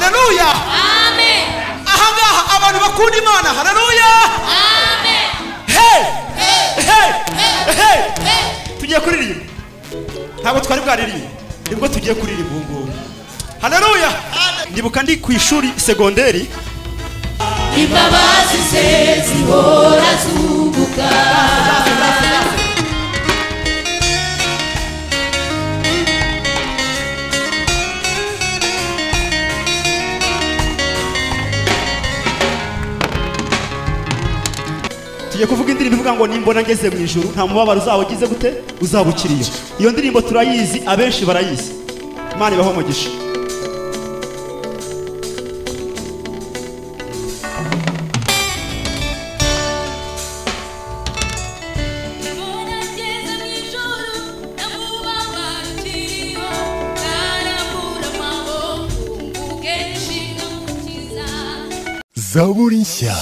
haleluya Amen. ahangaha abantu bakunda imana haleluya Amen. hey Hey. hey Hey. hey Hey. tugiye kuririmba ntabwo twari bwaririmba nibwo tugiye kuririmba ubu ngubu haleluya ndibuka ndi ku ishuri segonderi imbabazi ze zihora zubuka tugiye kuvuga indirimbo ivuga ngo nimbona ngeze mu ijuru nta mubabaro uzaba ugize gute uzaba ukiriyo iyo ndirimbo turayizi abenshi barayizi imana ibaho umugisha zaburi nshya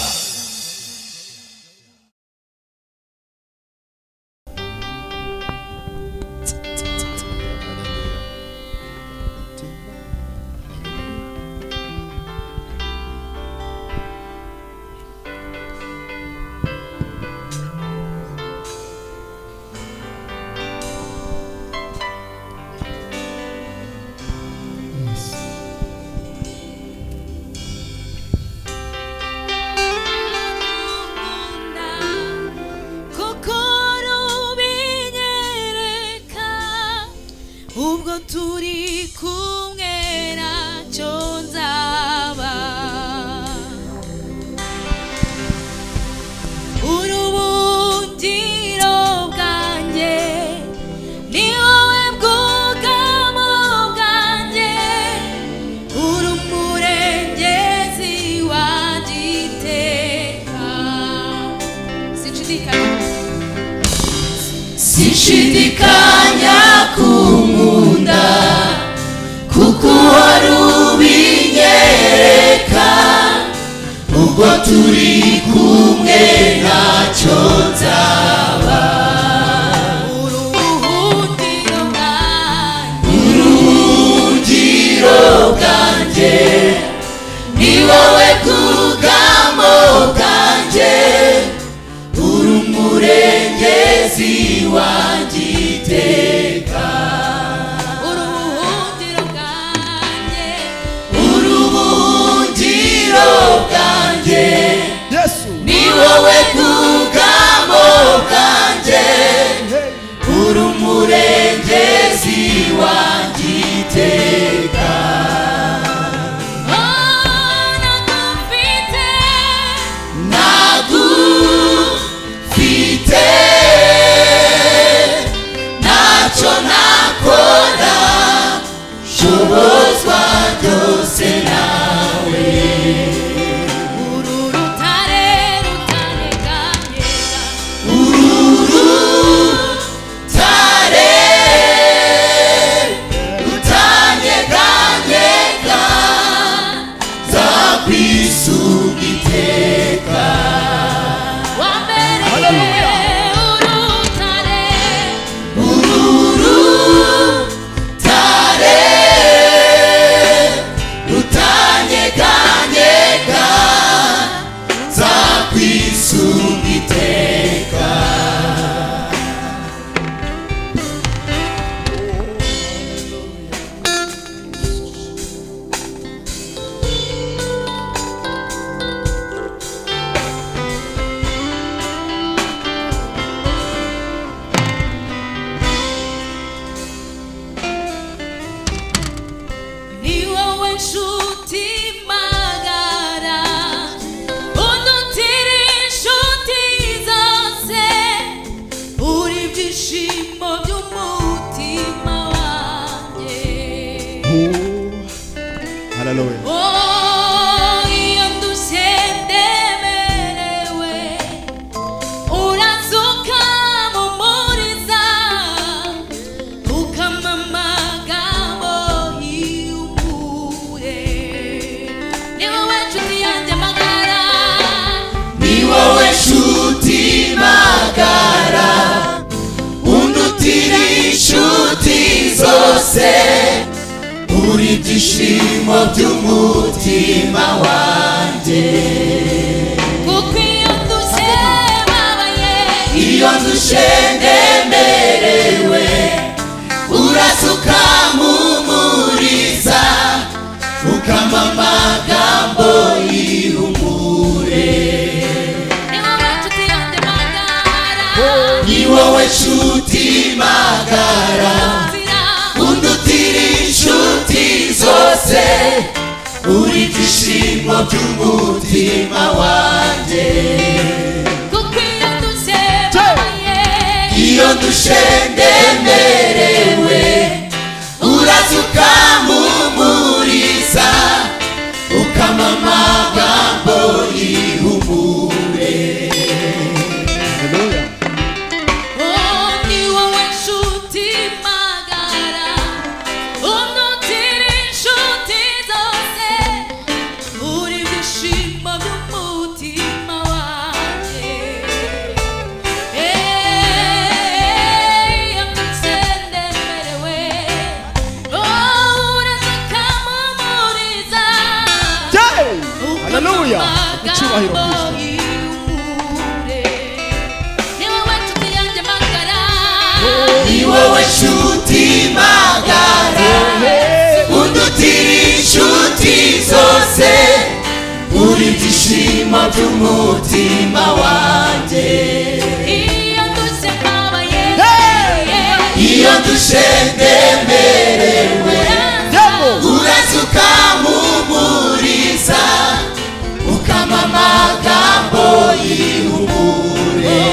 kokoro binyereka ubwo turi kumwe nacyo nzaba urubungiro bwanjye ni wowe bwugamo bwanjye uri umurengezi wanjye iteka sinshidikanya sinshidikanya kumunda kuko wari ubinyereka ubwo turi kumwe ntacyo nzaba uruhungiro bwanjye uruhungiro bwanjye ni wowe bwugamo bwanjye uri umurengezi wanjye iteka uruhungiro bwanjye uruhungiro bwanjye yesu ni wowe bwugamo bwanjye uri umurengezi wanjye iteka nagufite ntacyo nakora shobozwa byose nawe uru rutare rutaneganyega rutare rutanyeganyega zakwisunga iteka wambereye urutare urutare rutanyeganyega zakwisunga iteka ni wowe nshuti magara udutira inshuti zose uri ibyishimo by'umutima wanjye haleluya Oh, iyo ndushye ndemerewe uransuka mumuriza ukama amagambo y'umure ni wowe nshuti yanjye magara ni wowe nshuti magara undutira inshuti zose uri ibyishimo by'umutima umutima wanjye kuko iyo ndushye babaye iyo nzushe ndemerewe urasuka mpumuriza ukama amagambo y'ihumure ni wowe nshuti yanjye magara ni nzira wowe nshuti magara undutira inshuti zose uri ibyishimo by'umutima kuko iyo wanjye ndushye babaye iyo dushendemerewe uraza ukampumuriza ukama amagambo y'ihumure Haleluya. oh ni wowe nshuti magara unutira inshuti zose uri ibyishimo by'umutima wanjye iyo ndushye ndemerewe oh uraza ukampumuriza Jay! Haleluya Haleluya. Icyubahiro Kristo. ni wowe nshuti magara undutira inshuti zose uri ibyishimo by'umutima wanjye iyo dushendemerewe uraza ukampumuriza ukama amagambo y'ihumure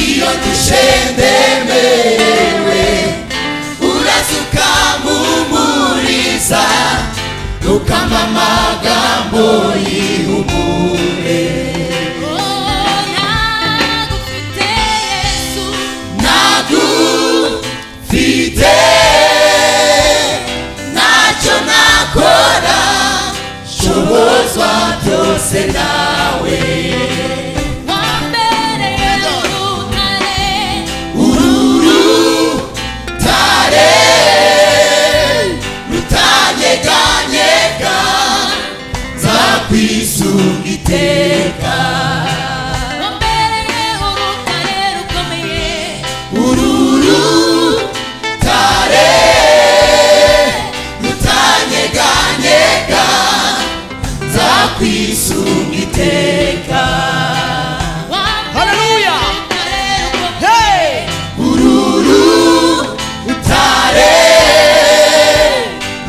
iyo dushendemerewe uraza ukampumuriza ukama amagambo y'ihumure nagufite ntacyo nakora shobozwa byose nawe urutare rutanyeganyega nzakwisunga iteka ururutare rutanyeganyega nzakwisunga iteka Haleluya. Hey! ururutare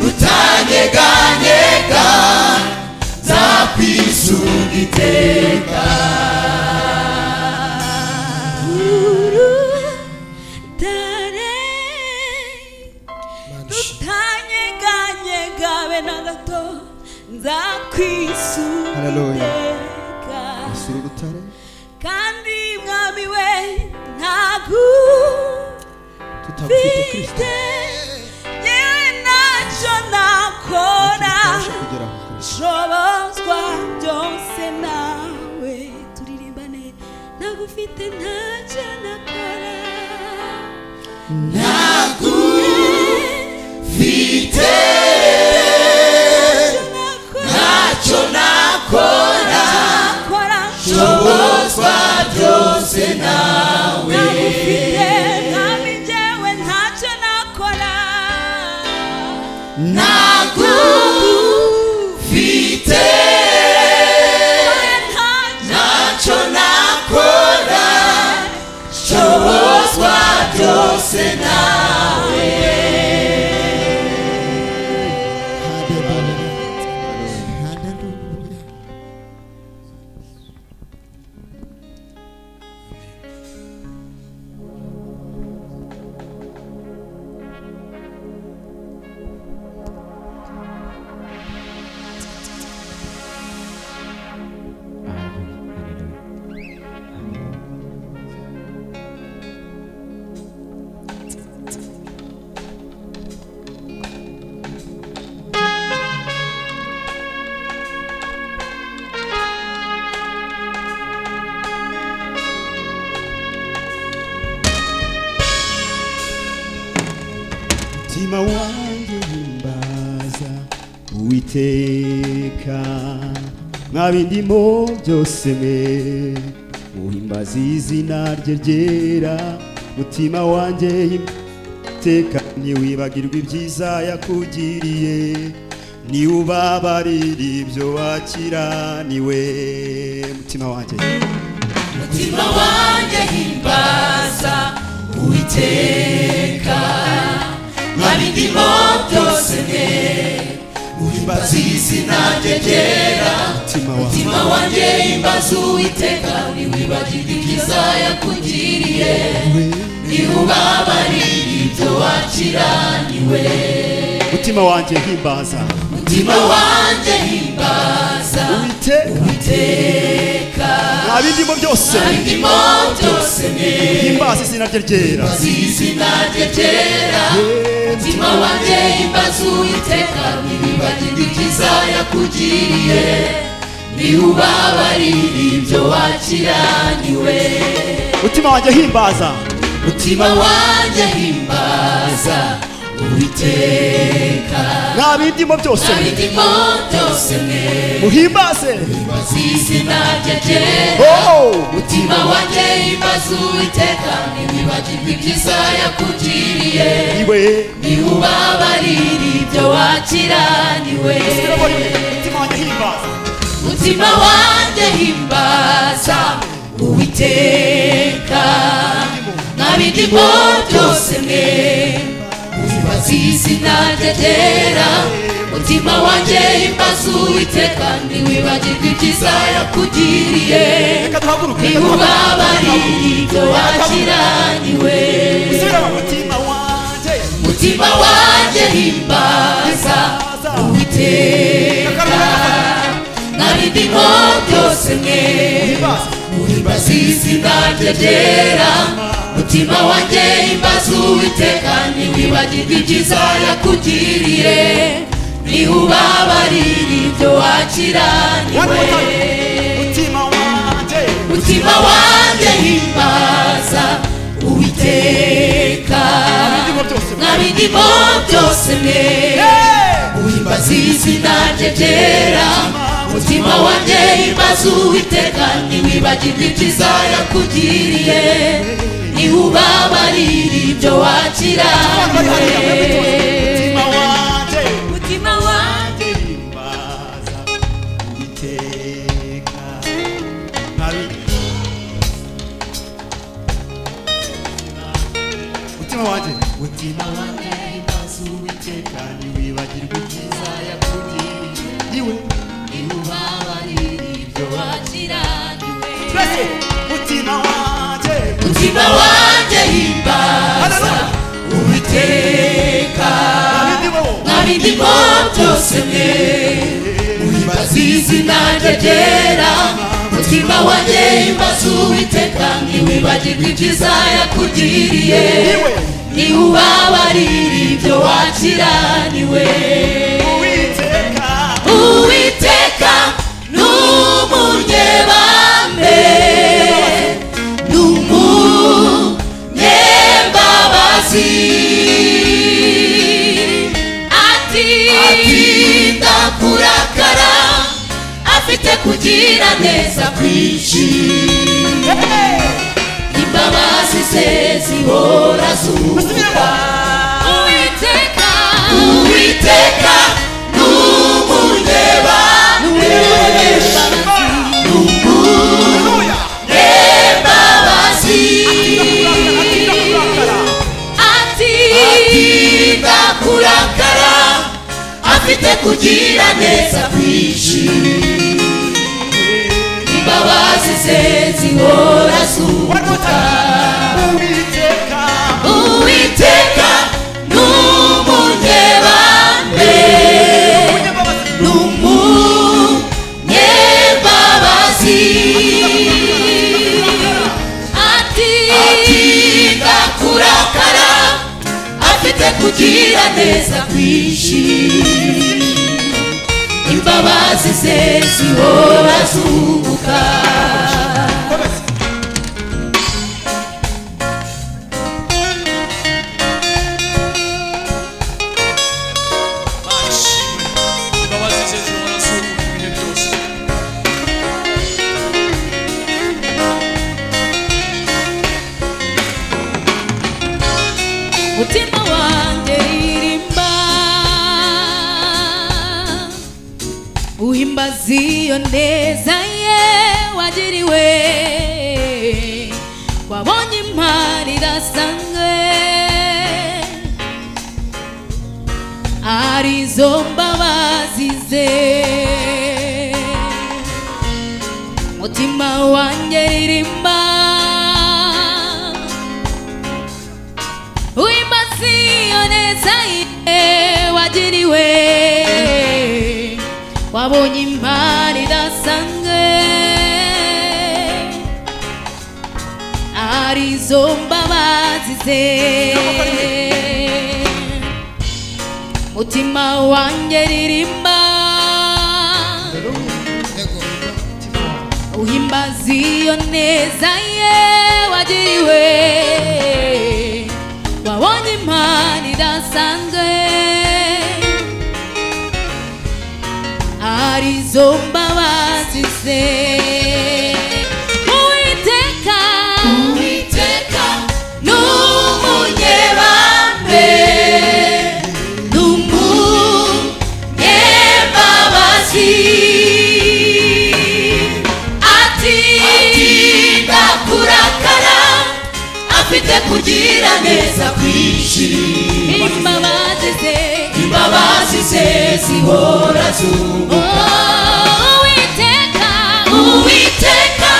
rutanyeganyega nzakwisunga iteka tutanyeganyega be na gato Haleluya. nzakwisunga Sura urutare. kandi mwami we ntago Tutagufite Kristo. mfite yewe ntacyo nakora Tutabasha kugeraho Kristo. nshobozwa byose nawe turirimbane ntagufite ntacyo nakora ntagufite ntacyo nakora ntacyo nakora nakora shobozwa byose nawe ntagufite mwami njyewe ntacyo nakora nagufite Yewe ntacyo ntacyo nakora shobozwa byose nawe uwiteka mwa bindimo byose mwe muhimbaza izina rye ryera mutima wanjye iteka ntiwibagirwe ibyiza yakugiriye niwubabarire ibyo wakiraniwe mutima wanjye mutima wanjye himbaza uwiteka mwaba indimo byose mwe uhimbaza izina rye ryera mutima wanjye mutima wanjye himbaza uwiteka ntiwibagirwe ibyiza yakugiriye niwubabarire ibyo wakiraniwe mutima wanjye himbaza mutima wanjye himbaza uwiteka uwiteka nta bindimo byose mwaba indimo byose mwe himbaza izina rye ryera izina rye ryera mutima wanjye himbaza uwiteka nibibagirwa ibyiza yakugiriye niwubabarire ibyo wakiraniwe mutima wanjye himbaza mutima wanjye himbaza uwiteka nta bindimo byose abidimo byose mwe muhimbaze himbaza izina rye ryera Oh! mutima wanjye himbaza uwiteka nibibagirwa ibyiza yakugiriye iwe niwubabarire ibyo wakiraniwe mutima wanjye himbaza mutima wanjye himbaza uwiteka nabindimo byose mwe ubibaza izina rye ryera mutima wanjye himbaza uwiteka ntiwibagirwe ibyiza yakugiriye reka duhaguruke reka niwubabarire ibyo wakiraniwe dusubire mu mutima wanjye mutima wanjye himbaza uwiteka nabindimo byose mwe himbaza muhimbaza izina rye ryera mutima wanjye himbaza uwiteka ntiwibagirwe ibyiza yakugiriye nihubabarire ibyo One more wakiraniwe time. mutima wanjye mutima wanjye himbaza uwiteka bindimo byose nabindimo byose mwe uhimbaza izina rye ryera mutima wanjye himbaza uwiteka ntiwibagirwe ibyiza yakugiriye niwubabarire ibyo wakiraniwe mutima wanjye mutima wanjye himbaza iteka nta bindi- mutima wanjye mutima wanjye himbaza uwiteka ntiwibagirwe ibyiza yakugiriye iwe twese mutima wanjye abindimo niwubabarire ibyo wakiraniwe mutima wanjye himbaza uwiteka nabindimo byose mwe uhimbaza izina rye ryera iwe mutima wanjye himbaza uwiteka ntiwibagirwe ibyiza yakugiriye niwubabarire ibyo wakiraniwe uwiteka uwiteka n'umunyebambe n'umunyembabazi ati atinda kurakara afite kugira neza kwinshi imbabazi ze zihora zuba uwiteka uwiteka n'umureba haleluya n'embabazi atinda kurakara ati atinda kurakara afite kugira neza kwinshi imbabazi ze zihora zuka uwiteka uwiteka n'umunyebambe uwimbabazi n'umunyebabazi ati atinda kurakara afite kugira neza kwinshi imbabazi ze zihora zunguka komeza imbabazi ziyo neza ye wagiriwe wabonye impano irasanzwe arizo mbabazi ze mutima wanjye ririmba wimaze iyo neza ye wagiriwe wabonye impano idasanzwe arizo mbabazi ze mutima wanjye ririmba uhimbaza iyo neza ye wagiriwe wabonye impano idasanzwe arizo mbabazi ze uwiteka uwiteka ni umunyebambe ni umunyembabazi ati atinda kurakara afite kugira neza kwinshi imbabazi ze imbabazi ze zihora zubu Oh, uwiteka uwiteka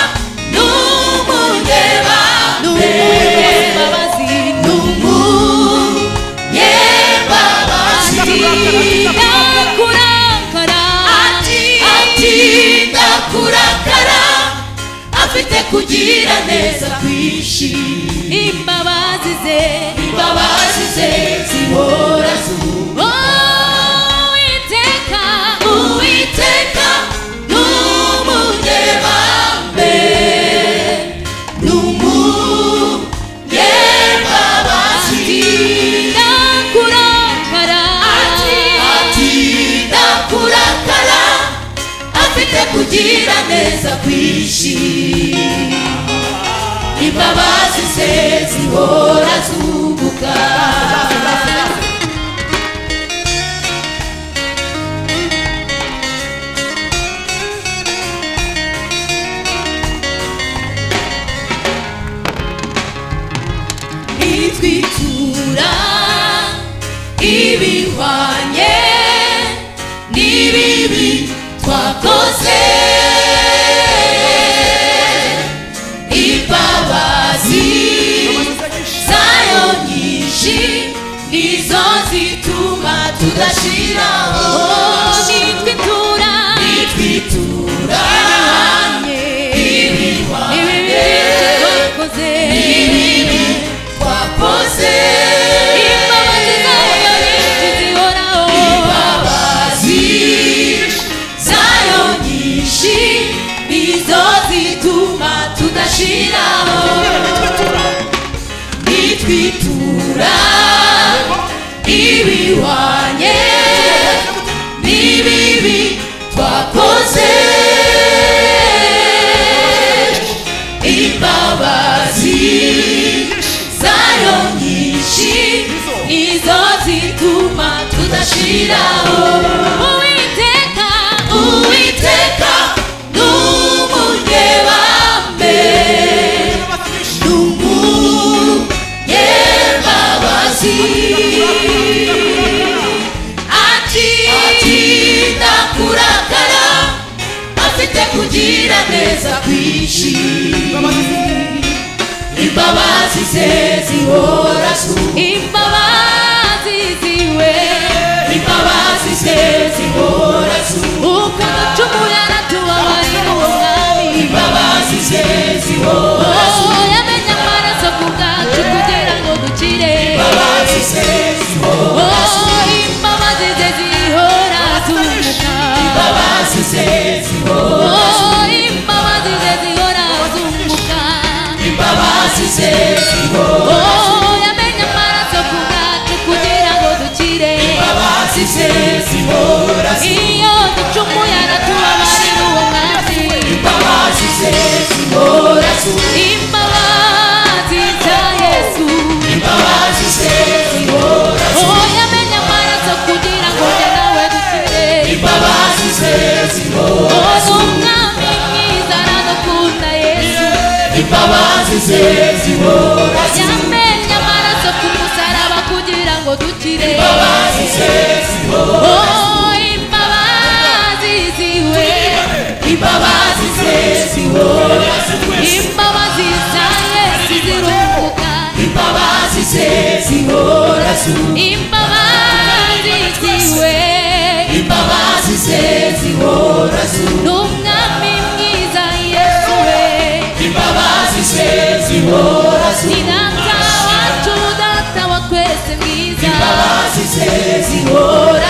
n'umundeba ni umunyembabazi ni n'umuyembabazi umunyembabazi akurakara atinda kurakara afite kugira neza kwinshi imbabazi ze imbabazi ze zihora zubu Oh, uwiteka uwiteka n'umunyebambe n'umunyembabazi akurakara atinda kurakara afite kugira neza kwinshi imbabazi ze zihora zubuka itwitura ibihwanye n'ibibi twakoze imbabazi zayo nyinshi nizo zituma tudashiraho nitwitura nitwitura ibihwanye twakoze twakoze imbabazi zayo nyinshi zihoraho imbabazi zayo nyinshi nizo zituma tudashiraho nitwitura ibihwanye n'ibibi twakoze imbabazi zayo nyinshi nizo zituma tudashiraho uwiteka uwiteka n'umunyebambe n'umunyembabazi atinda kurakara afite kugira neza kwinshi imbabazi ze zihora zuba imbabazi ziwe imbabazi ze zihora zuba uko ducumura aratubabarira umwami imbabazi ze zihora zuba Oh, yamenye amaraso ku bwacu kugira ngo dukire imbabazi ze zihora Oh, imbabazi ze zihora zumuka imbabazi ze zihora Oh, imbabazi ze zihora zumuka imbabazi ze zihora Oh, yamenye amaraso ku bwacu kugira ngo dukire imbabazi ze zihora iyo ducumuye aratubabarira uwo mwami imbabazi ze zihora zuba imbabazi za yesu imbabazi ze zihora oh yamenye amaraso kugira ngo njye nawe dukire imbabazi ze zihora imbabazi ze zihora yamenye amaraso ku musaraba kugira ngo dukire imbabazi ze zihora Oh, imbabazi ziwe imbabazi ze zihora imbabazi za yesu ziruhuka imbabazi ze zihora imbabazi ziwe imbabazi ze zihora ni umwami mwiza yesu we imbabazi ze zihora ni data wacu data wa twese mwiza imbabazi ze zihora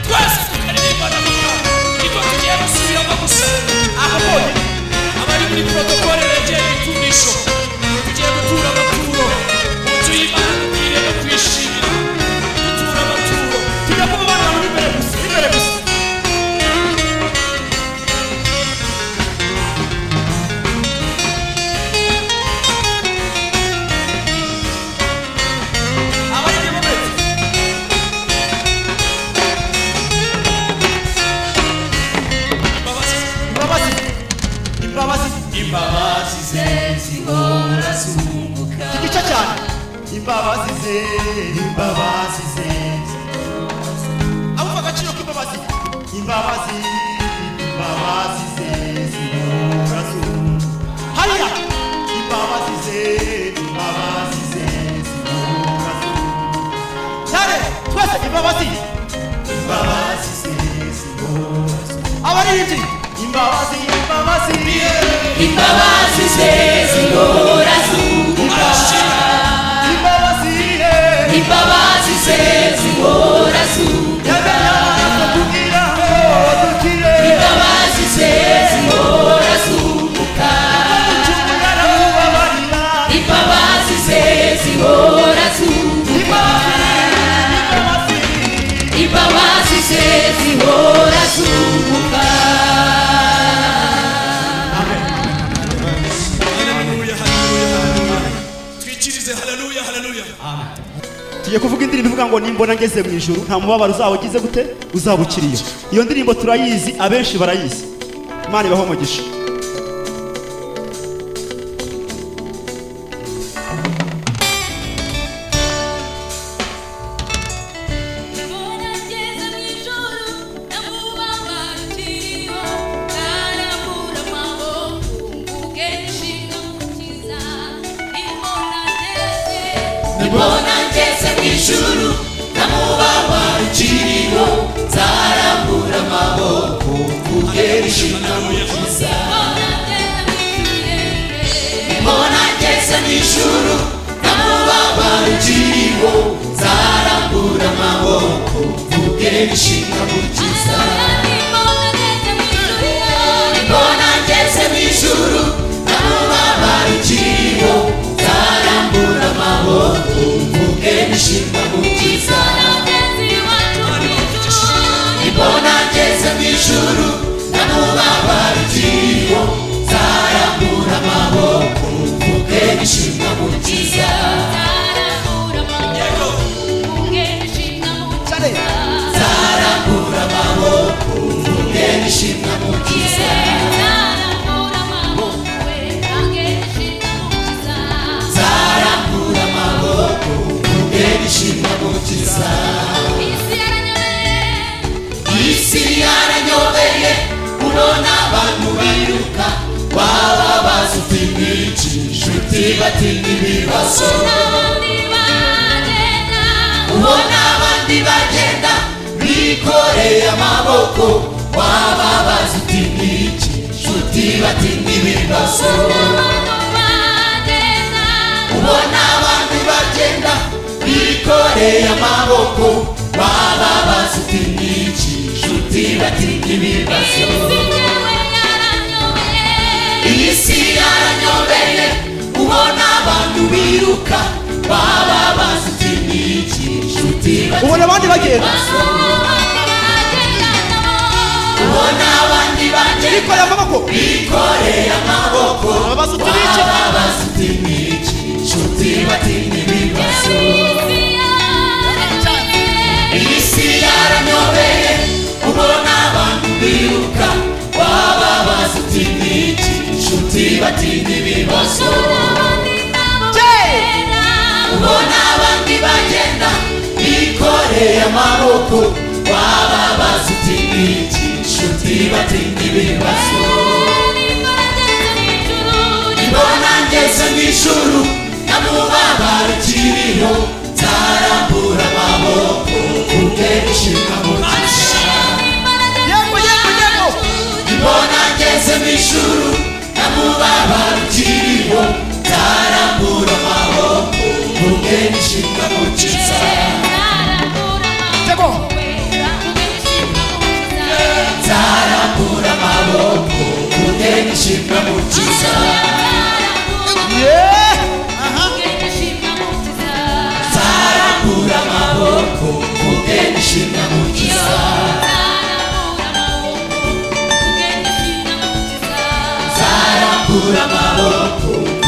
twese tukaririmba na mama niko tugiye gusubiramo gusa aho bonyine abari muri protokole begeye ibitumvisho tugiye gutura amaturo mu nzu y'imana twirinde kwishimira gutura amaturo tujya kuba abana bari imbere gusa imbere gusa abari inyuma bose imbabazi imbabazi imbabazi imbabazi ze zihora zunguka igice cyane imbabazi ze imbabazi ze abumva agaciro k'imbabazi imbabazi imbabazi ze zihora zunguka hariya imbabazi ze imbabazi ze zihora zunguka cyane twese imbabazi imbabazi ze zihora zunguka abaririmbyi imbabazi imbabazi imbabazi ze zihora zunguka imbabazi eh, imbabazi ze zihora zunguka yamenye amaraso kugira ngo dukire imbabazi ze zihora zunguka ducungura n'ubabarira imbabazi ze zihora zunguka imbabazi ze zihora zunguka haleluya haleluya haleluya twikirize haleluya haleluya tugiye kuvuga indirimbo ivuga ngo nimbona ngeze mu ijuru nta mubabaro uzaba ugize gute uzaba ukiriyo iyo ndirimbo turayizi abenshi barayizi imana ibaho umugisha Mbona ngeze mu ijoro namubabarikiyo narabura amaboko mvuge nshinga mukiza imbona ngeze nibona ngeze mu ijuru namubawa ikiriho nzarambura amaboko mvugera ishimwe mukiza imbona ngeze mu kirere nibona ngeze mu ijuru namubawa ikiriho nzarambura amaboko mvugera ishimwe mukiza imbona ngeze mu ijoro nibona ngeze mu ijuru namubawa ikiriho nzarambura amaboko mvugera ishimwe mukiza mbona ngeze mu ijuru namubabarikiyo nzarambura amaboko mvuge ishimwa mukiza yego nzarambura amaboko mvuge ishimwa mukiza nzarambura amaboko mvuge ishimwa mukiza isi yaranyobeye urona abantu biruka waba bazi utimwici inshuti batinya ibibazo ubona abandi bagenda bikoreye amaboko waba bazi uti n'iki nshuti bati n'ibibazo ubona abandi bagenda bikoreye amaboko waba bazi uti n'iki nshuti bati n'ibibazo iyi si yaranyobeye ubona abantu biruka waba bazi uti n'iki nshuti bati ubona abandi bagenda ubona abandi bagenda bikoreye amaboko bikoreye amaboko ababaza uti n'iki ababaza uti n'iki nshuti bati n'ibibazo iyi si yaranyobeye ubona abantu biruka wababaza uti n'iki batindi biboso ubona abandi bagenda bikoreye amaboko waba bazi uti iki nshuti batindi bibazo ibona ngeze mu ijuru nyamubabaro kiriho nzarambura amaboko ubwe ishinga mu gishanga yego yego yego Mbona ngeze mu ijuru namubaba rukiriho nzarambura amaboko ubwe nishinga gukiza yego nzarambura amaboko ubwe nishinga gukiza yeee nzarambura amaboko ubwe nishinga gukiza nzarambura amaboko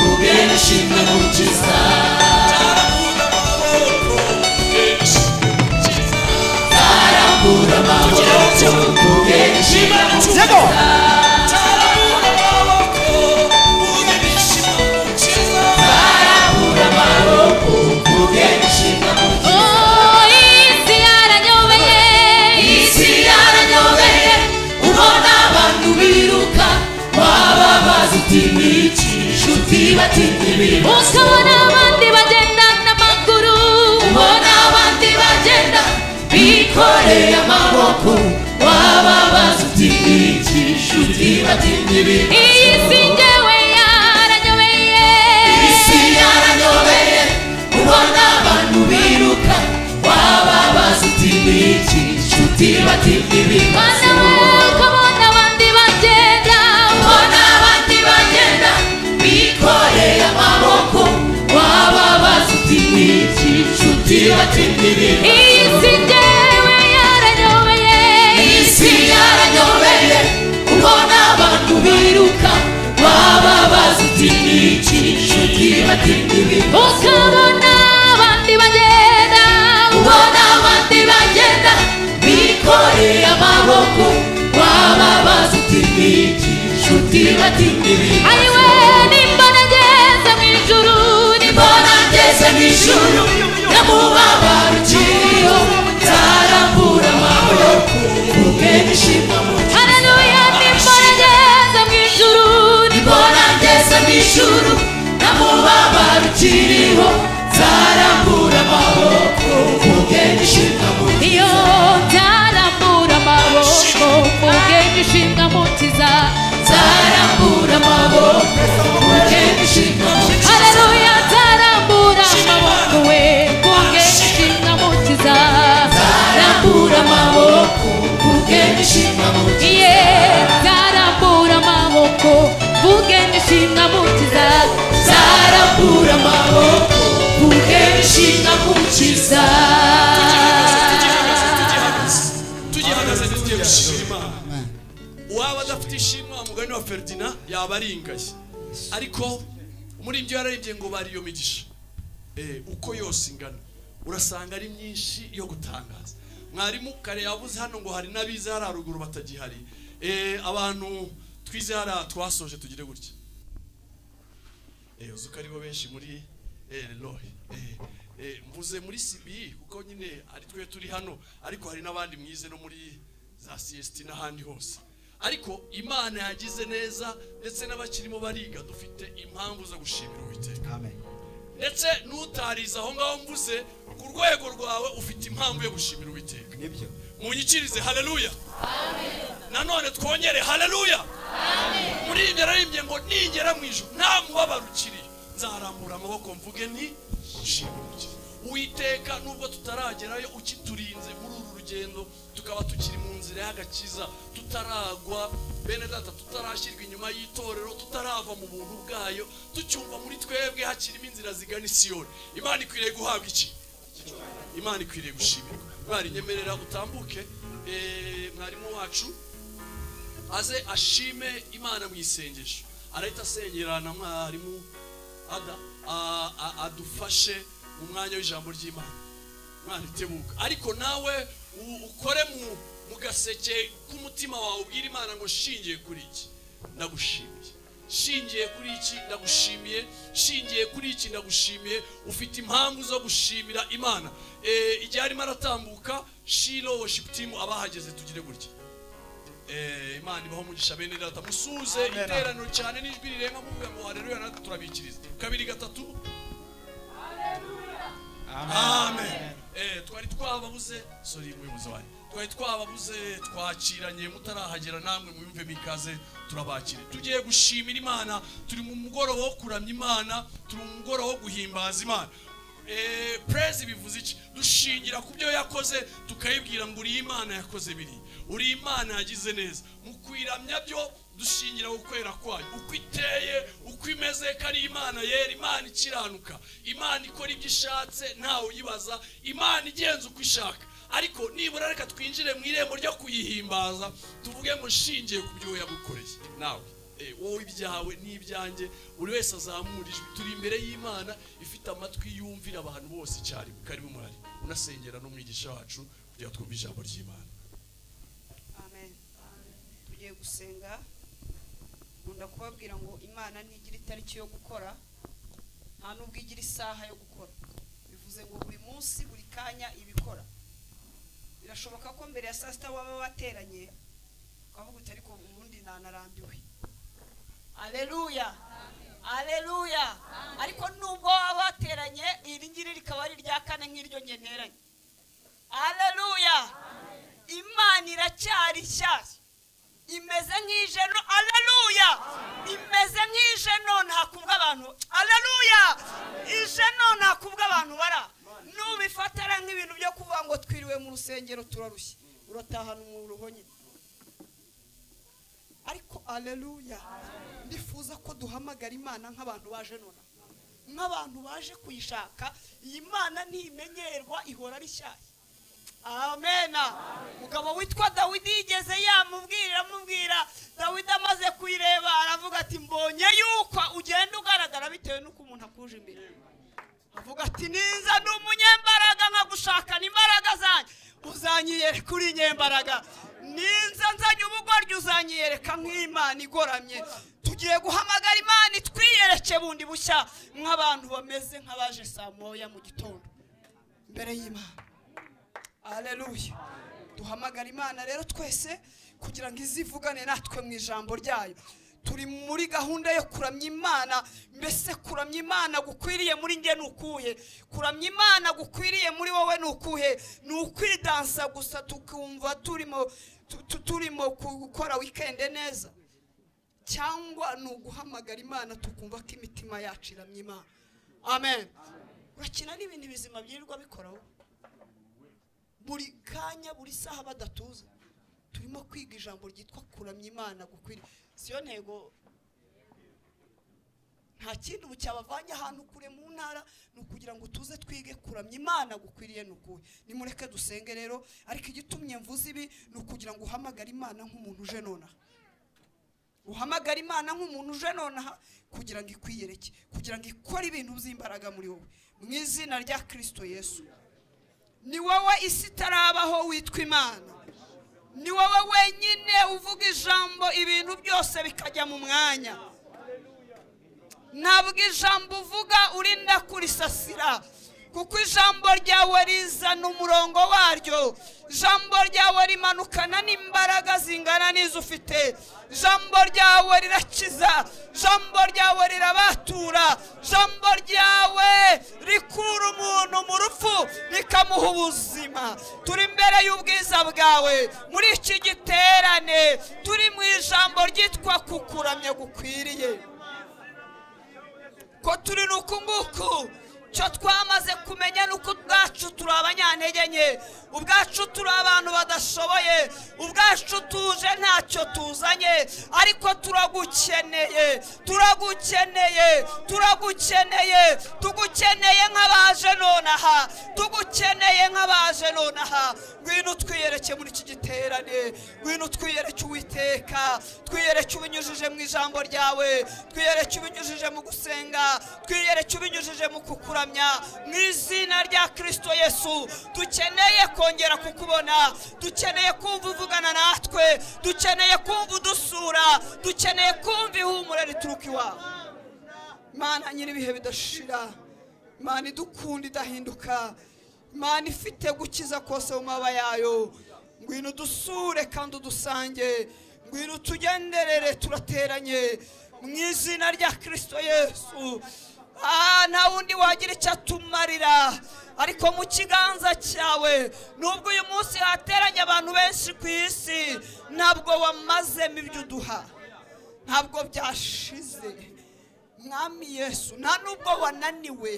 ubwe nishinga gukiza nzarambura amaboko ubwe nishinga yego nzarambura amaboko ubwe nishinga gukiza isi yaranyobeye ubona abantu biruka waba bazi uti ni iki nshuti bati ntibiriho ubona abandi bagenda bikoreye amaboko waba bazi uti ni iki nshuti bati ntibiriho isi yaranyobeye ubona abantu biruka waba bazi uti ni iki nshuti bati ntibiriho ubona abandi bagenda bikoreye amaboko waba bazi uti ni iki nshuti bati ntibiriho isi yaranyobeye ubona abantu biruka baba bazi uti ni iki nshuti bati ntibiriho Ukabona abandi bagenda ubona abandi bagenda bikoreye amaboko waba bazi uti ni iki nshuti bati ntibiriho Ayiwe nimba nageze mu ijuru nimba mbona ngeze mu ijuru nyamubabaro ukiriho nzarambura amaboko ubwe nishima mu Haleluya nimba nageze mu ijuru nimba mbona ngeze mu ijuru nyamubabaro ukiriho nzarambura amaboko ubwe nishima mu iyo ntarambura amaboko mu bwenge ishinga mukiza nzarambura amaboko ubwe nishima mu Haleluya ntarambura amaboko we mu bwenge ishinga mukiza nzarambura amaboko ubwe nishima mu Iye ntarambura amaboko mu bwenge ishinga mukiza nzarambura amaboko ubwe nishima mu tugihagaze tugiye gushimira imana uwaba adafite ishimwe umugani wa feridina yaba aringaye ariko muri ibyo yararimbye ngo bari iyo migisha Eh, uko yose ingana urasanga ari myinshi yo gutangaza mwarimu kare yavuze hano ngo hari n'abize hari haruguru batagihari Eh, abantu twize hariya twasoje tugire gutya Eh, uzi ko aribo benshi muri eh, rohe Eh, eh, mvuze muri sibi kuko nyine ari twe turi hano ariko hari n'abandi mwize no muri za siyesiti n'ahandi hose ariko imana yagize neza ndetse n'abakirimo bariga dufite impamvu zo gushimira uwiteka ndetse n'utarize aho ngaho mvuze ku rwego rwawe ufite impamvu yo gushimira uwiteka nibyo munyikirize haleluya nanone twongere haleluya muri ibyo yararimbye ngo ningera mu ijoro nta mubabaro ukiri nzarambura amaboko mvuge nti nshimurike uwiteka nubwo tutaragerayo ukiturinze muri uru rugendo tukaba tukiri mu nzira y'agakiza tutaragwa bene data tutarashyirwa inyuma y'itorero tutarava mu buntu bwayo tucyumva muri twebwe hakirimo inzira zigana isiyoni imana ikwiriye guhabwa iki imana ikwiriye gushimirwa mwari nyemerera utambuke eh, mwarimu wacu aze ashime imana mu isengesho arahita asengera na mwarimu ada- a- a- adufashe mu mwanya w'ijambo ry'imana mwana itebuka ariko nawe u- ukore mu mu gaseke k'umutima wawe ubwira imana ngo shingiye kuri iki ndagushimiye shingiye kuri iki ndagushimiye shingiye kuri iki ndagushimiye ufite impamvu zo gushimira imana Eh, igihe arimo aratambuka shiro worship team abahageze tugire gutya Eh, imana ibaho umugisha bene data musuze iteraniro cyane n'ijwi rirenga muvuga ngo haleluya natwe turabikiriza kabiri gatatu amen Eh, twari twababuze sorry muyobozi wanyu twari twababuze twakiranye mutarahagera namwe muyumve mikaze turabakire tugiye gushimira imana turi mu mugoroba wo kuramya imana turi mu mugoroba wo guhimbaza imana Eh, praise bivuze iki dushingira ku byo yakoze tukayibwira ngo uriya imana yakoze biri uriya imana yagize neza mu kwiramya byo dushingira ku kwera kwayo uko iteye uko imeze ko ari imana yera imana ikiranuka imana ikora ibyo ishatse ntawe uyibaza imana igenza uko ishaka ariko nibura reka twinjire mu irembo ryo kuyihimbaza tuvuge ngo nshingiye ku byo yagukoreye nawe Eh, wowe ibyawe n'ibyanjye buri wese azamura ijwi turi imbere y'imana ifite amatwi yumvira abantu bose icyarimwe karibu murari unasengera n'umwigisha wacu kugira ngo twumve ijambo ry'imana amen tugiye gusenga nkunda kubabwira ngo imana ntigira itariki yo gukora nta n'ubwo igira isaha yo gukora bivuze ngo buri munsi buri kanya ibikora birashoboka ko mbere ya saa sita waba wateranye ukavuga uti ariko ubundi nanarambiwe aleluya aleluya ariko nubwo waba wateranye iri ngiri rikaba ari irya kane nk'iryo njye nteranye aleluya imana iracyari nshyashya imeze nk'ijeno aleluya imeze nk'ijeno ntakubwa abantu aleluya ijeno ntakubwa abantu bara nubifatara nk'ibintu byo kuvuga ngo twiriwe mu rusengero turarushye uratahana umuruho nyine ariko aleluya ndifuza ko duhamagara imana nk'abantu baje nona nk'abantu baje kuyishaka iyi mana ntimenyerwa ihora ari shyashya amena mugabo witwa dawidi yigeze yamubwira amubwira dawidi amaze kuyireba aravuga ati mbonye yuko ugenda ugaragara bitewe n'uko umuntu akuje imbere avuga ati niza ni umunyembaraga nkagushakana imbaraga zanjye uzanyiyereka uri inyembaraga ninza nzanye ubugoryi uzanyiyereka nk'imana igoramye tugiye guhamagara imana itwiyereke bundi bushya nk'abantu bameze nk'abaje saa moya mu gitondo imbere y'imana aleluya duhamagara imana rero twese kugira ngo izivugane natwe mu ijambo ryayo turi muri gahunda yo kuramya imana mbese kuramya imana gukwiriye muri njye ni ukuye kuramya imana gukwiriye muri wowe ni ukuhe ni ukwidansa gusa tukumva turimo tu- tu- turimo gukora wikende neza cyangwa ni uguhamagara imana tukumva ko imitima yacu iramya imana amen urakina n'ibintu bizima byirirwa bikoraho buri kanya buri saha badatuza turimo kwiga ijambo ryitwa kuramya imana gukwiriye siyo ntego nta kindi ubu cyabavanye ahantu kure mu ntara ni ukugira ngo tuze twige kuramya imana gukwiriye ni ukuhe nimureke dusenge rero ariko igitumye mvuze ibi ni ukugira ngo uhamagare imana nk'umuntu uje nonaha uhamagara imana nk'umuntu uje nonaha kugira ngo ikwiyereke kugira ngo ikore ibintu by'imbaraga muri wowe mu izina rya kirisito yesu ni wowe isi itarabaho witwa imana ni wowe wenyine uvuga ijambo ibintu byose bikajya mu mwanya ntabwo ijambo uvuga urinda kurisasira kuko ijambo ryawe rizana umurongo waryo ijambo ryawe rimanukana n'imbaraga zingana n'izo ufite ijambo ryawe rirakiza ijambo ryawe rirabatura ijambo ryawe rikura umuntu mu rupfu rikamuha ubuzima turi imbere y'ubwiza bwawe muri iki giterane turi mu ijambo ryitwa kukuramya gukwiriye ko turi nuku nguku cyo twamaze kumenya nuko ubwacu turi abanyantege nke ubwacu turi abantu badashoboye ubwacu tuje ntacyo tuzanye ariko turagukeneye turagukeneye turagukeneye tugukeneye nk'abaje nonaha tugukeneye nk'abaje nonaha ngwino twiyereke muri iki giterane ngwino twiyereke uwiteka twiyereke ubinyujije mu ijambo ryawe twiyereke ubinyujije mu gusenga twiyereke ubinyujije mu kukuramya mu izina rya kirisito yesu dukeneye ko kongera kukubona dukeneye kumva uvugana natwe dukeneye kumva udusura dukeneye kumva ihumura rituruka iwawe mana nyir'ibihe bidashira mana idukunda idahinduka mana ifite gukiza kose mu mababa yayo ngwino udusure kandi udusange ngwino utugenderere turateranye mu izina rya kirisito yesu Ah, nta wundi wagira icyo atumarira ariko mu kiganza cyawe nubwo uyu munsi hateranye abantu benshi ku isi ntabwo wamazemo ibyo uduha ntabwo byashize mwami yesu nta nubwo wananiwe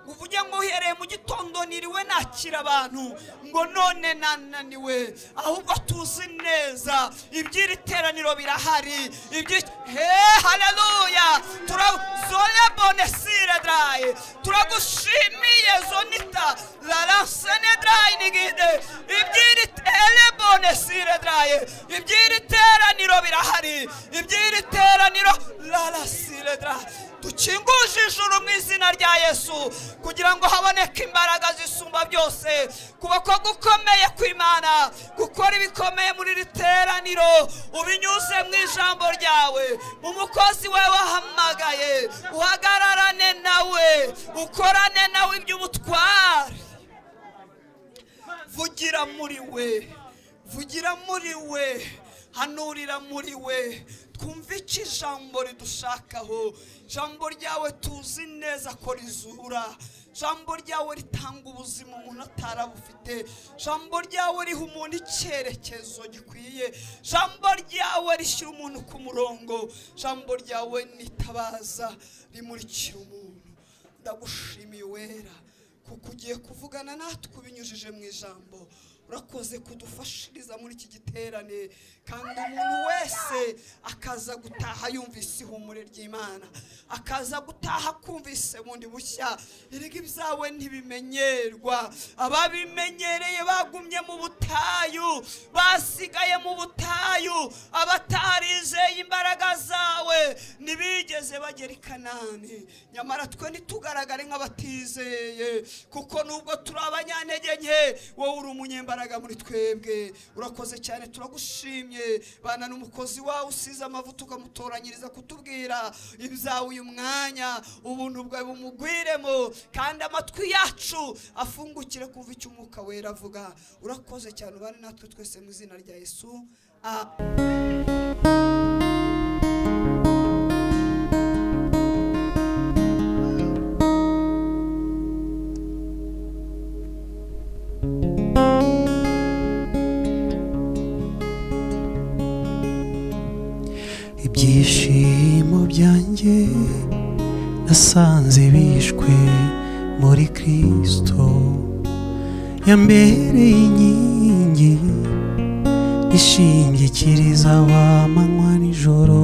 ngo uvuge ngo uhereye mu gitondo niriwe nakira abantu ngo none nananiwe ahubwo tuzi neza iby'iri teraniro birahari ibyi he haleluya turazole bonesire draye turagushimiye zonita larasene draye nigide iby'iri tele bonesire draye iby'iri teraniro birahari iby'iri teraniro larasire draye dukinguje ijuru mu izina rya yesu kugira ngo haboneke imbaraga zisumba byose kuba ko gukomeye kw'imana gukora ibikomeye muri iri teraniro ubinyuze mu ijambo ryawe umukozi we wahamagaye uhagararane nawe ukorane nawe iby'ubutware vugira muri we vugira muri we hanurira muri we twumve icyo ijambo ridushakaho ijambo ryawe tuzi neza ko rizura ijambo ryawe ritanga ubuzima umuntu atarabufite ijambo ryawe riha umuntu icyerekezo gikwiye ijambo ryawe rishyira umuntu ku murongo ijambo ryawe nitabaza rimurikira umuntu ndagushimiye wera kuko ugiye kuvugana natwe ubinyujije mu ijambo urakoze kudufashiriza muri iki giterane kandi umuntu wese akaza gutaha yumvise ihumure ry'imana akaza gutaha kumvise bundi bushya erega ibyawe ntibimenyerwa ababimenyereye bagumye mu butayu basigaye mu butayu abatarizeye imbaraga zawe ntibigeze bagera i kanani nyamara twe ntitugaragare nk'abatizeye kuko nubwo turi abanyantege nke wowe uri umunyembaraga imbaraga muri twebwe urakoze cyane turagushimye bana n'umukozi wawe usize amavuta ukamutoranyiriza kutubwira ibyawe uyu mwanya ubuntu bwawe bumugwiremo kandi amatwi yacu afungukire kumva icyo umwuka wera avuga urakoze cyane ubane natwe twese mu izina rya yesu amen ibyishimo byanjye nasanze bishwe muri kirisito yambereye inkingi ishingikiriza abamanywa nijoro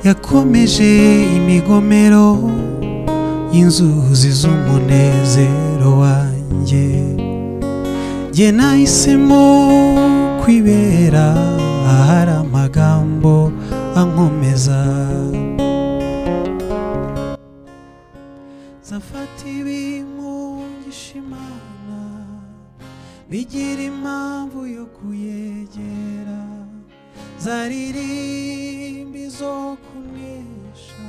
yakomeje imigomero y'inzuzi z'umunezero wanjye jye nahisemo kwibera ahari amagambo ankomeza zafata ibimungisha imana bigira impamvu yo kuyegera zaririmba izo kunesha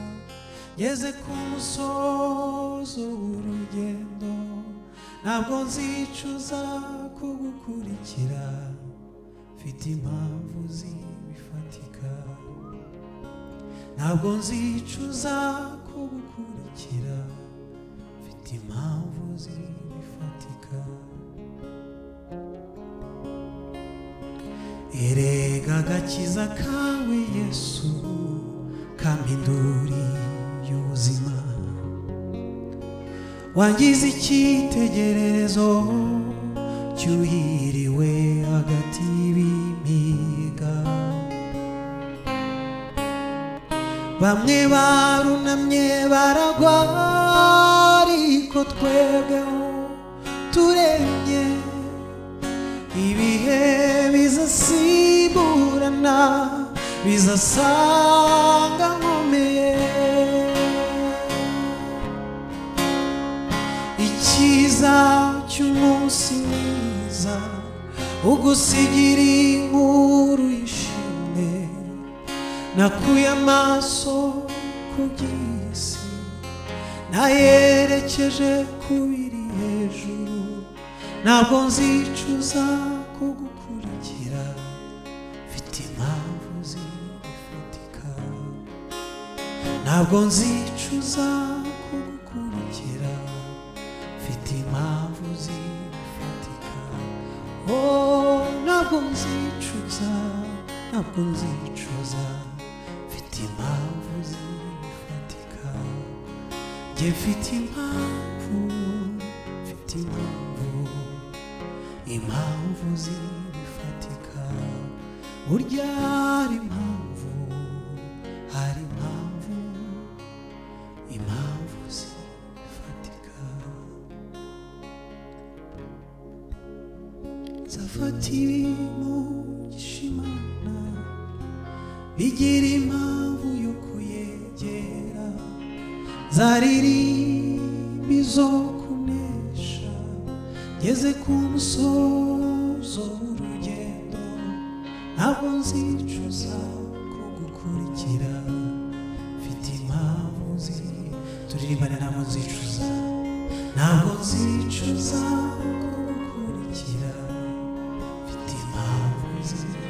ngeze ku musozo w'urugendo ntabwo nzicuza kugukurikira mfite impamvu zibifatika ntabwo nzicuza kugukurikira mfite impamvu zibifatika erega agakiza kawe yesu kampinduri y'ubuzima wangize icyitegererezo cyuhiriwe hagati y'ibimiga bamwe barunamye baragwa ariko twebweho turemye ibihe bizasimburana bizasanga nkomeye icyiza cy'umunsi mwiza ugusigira inkuru y'ishimwe nakuye amaso ku by'isi nayerekeje ku biri hejuru ntabwo nzicuza kugukurikira mfite impamvu zifatika ntabwo nzicuza kugukurikira mfite impamvu zifatika oh ntabwo nzicuza ntabwo nzicuza mfite impamvu zifatika njye mfite impamvu mfite impamvu impamvu zifatika burya hari impamvu hari impamvu impamvu zifatika zafatiwe mu gishimana bigira impamvu yo kuyegera zaririmba izo kunesha ngeze ku musozo w'urugendo ntabwo nzicuza kugukurikira mfite impamvu ziri turirimbane ntabwo nzicuza ntabwo nzicuza kugukurikira mfite impamvu nzira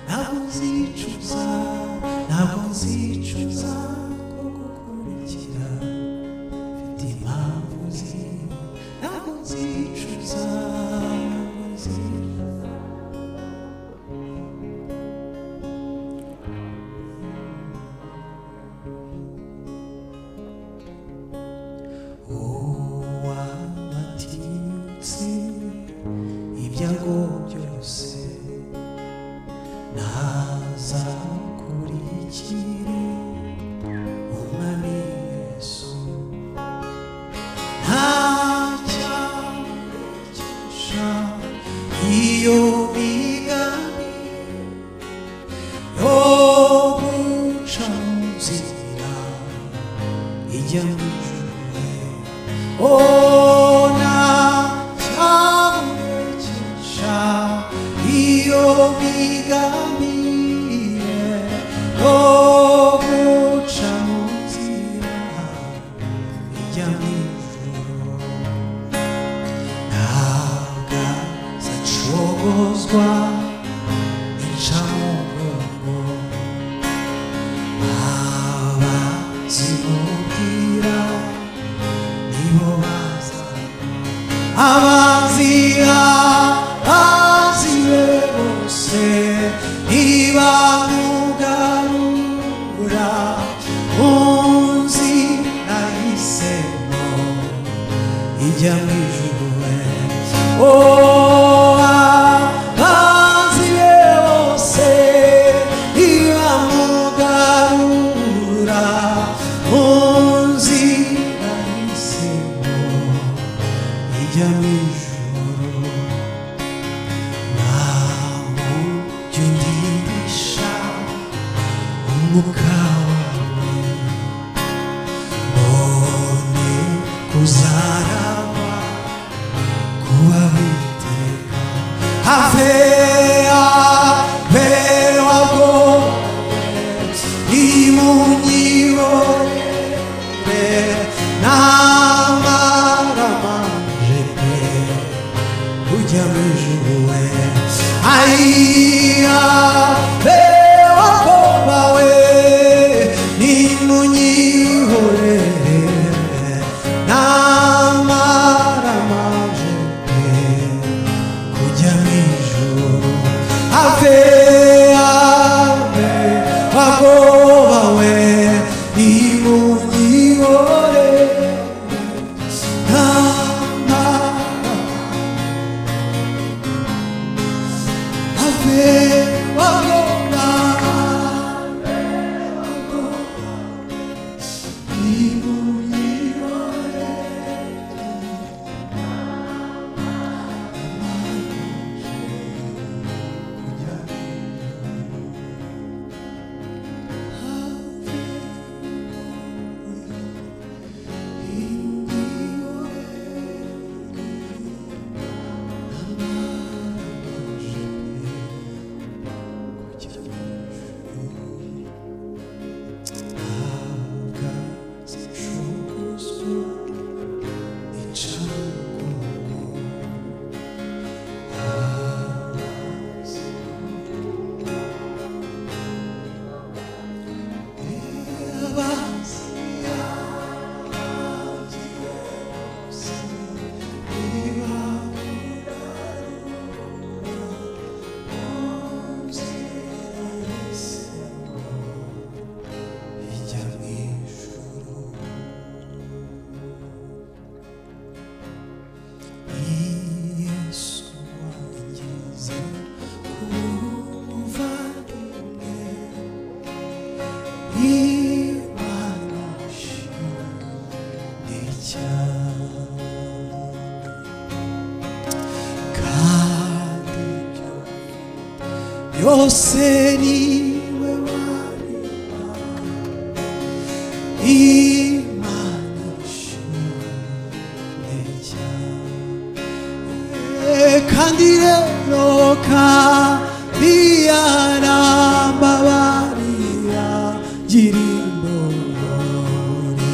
ntabwo nzicuza ntabwo nzicuza kugukurikira mfite impamvu nzira ntabwo nzicuza ntabwo nzicuza uwabatinyutse ibyago byose ntazakurikire umwami yesu nta cyago cyusha iyo migambi yo guca mu nzira ijya mu ijuru ona cyamukisha iyo bigamiye yo guca mu nzira ijya mu ijuru ntabwo zacogozwa incamugongo aba zimubwira nibo baza abazira bazire bose ntibamugarura unzi nahisemo ijya mu ijuru we oh, abazire bose ntibamugarura unzi nahisemo ijya mu ijuru ntawe jya undirisha umwuka wawe mbone kuzaragwa kuba witeka have abeho imunyibore n'amaramanje pe ujya mu ijuru we ayiya bewa koba we n'imunyihorere n'amaramanje pe kujya mu ijuru ave ave agoba we imunyihore n'amaramanje pe hose niwe mwana Imana ishimwe cyane kandi rero kandi yarambabarira gira imbohe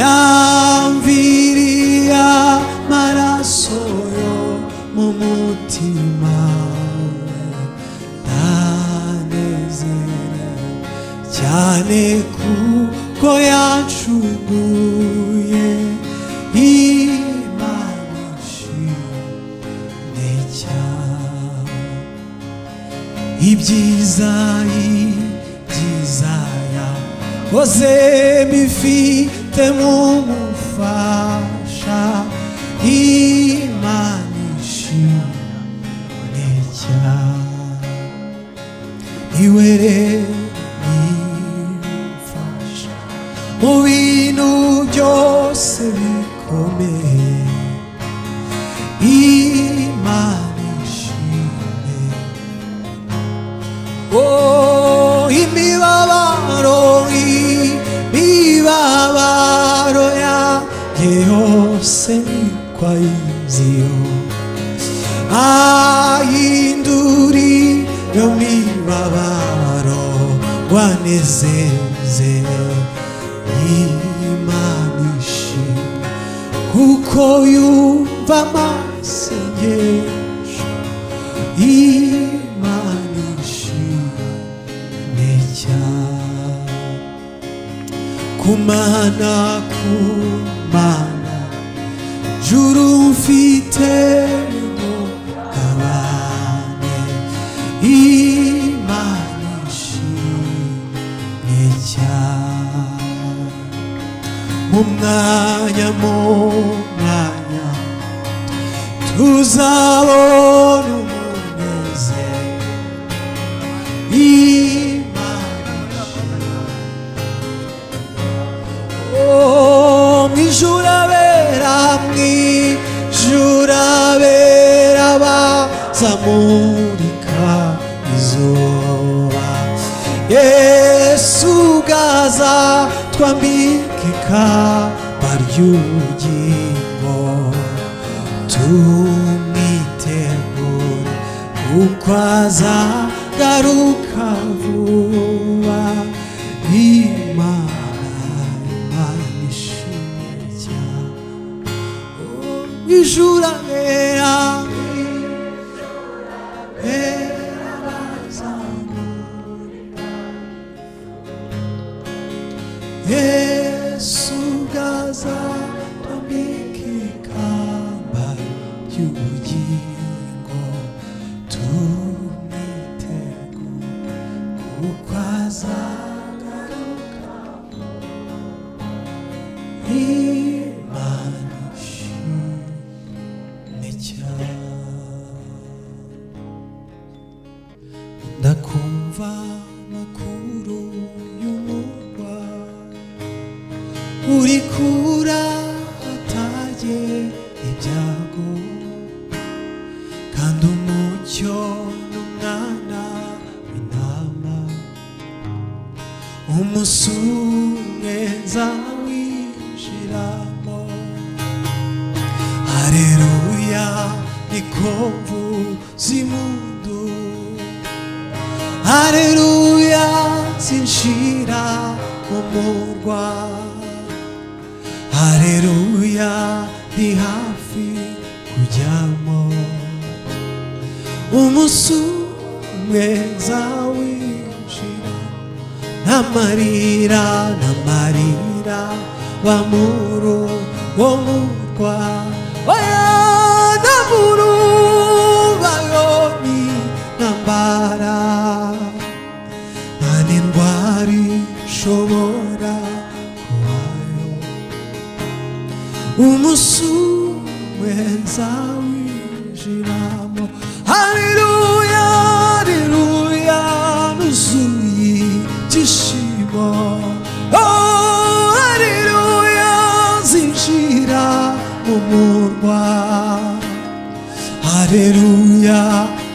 yamviriye amaraso yo mu mutima ndanezerewe cyane kuko yancuguye imana ishimwe cyane ibyiza ibyiza yahoze bifite mu mufasha imana ishimwe cyane iwe rero nimfasha mu bintu byose bikomeye imana ishimwe Oh, imibabaro, imibabaro yanjye yose kwayiziyo ahinduri yo mibabaro wanezeze imana ishimwe kuko yumva amasengesho imana ishimwe cyane kumana kumana juru mfite umugabane imana ishimwe cyane mu mwanya mu mwanya tuzabona umunezero imana Oh, mwijurabera mwijurabera bazamurika izuba yesu gaza twambika ikamba ry'ubugingo tumwitegure kuko azagaruka vuba imana imana ishimwe cyane ijura rera rera bazamurika yesu gaza twambika ikamba ry'ubugingo tumwitegure kuko azagaruka imana ishimwe cyane ndakumva amakuru y'umurwa uri kura atajye ibyago kandi umucyo n'umwana w'intama umusumwe nzawinjiramo hareruya niko mvuza impundu hareruya zinshira mu murwa hareruya ndi hafi kujyamo umusumwe nzawinjiramo n'amarira n'amarira wa muru wo murwa oya n'amuru bayoni n'ambara nta n'indwara ishobora kubayo umusumwe nzawinjiramo haleluya haleluya nuzuye ibyishimo Oh, haleluya zinjira mu murwa haleluya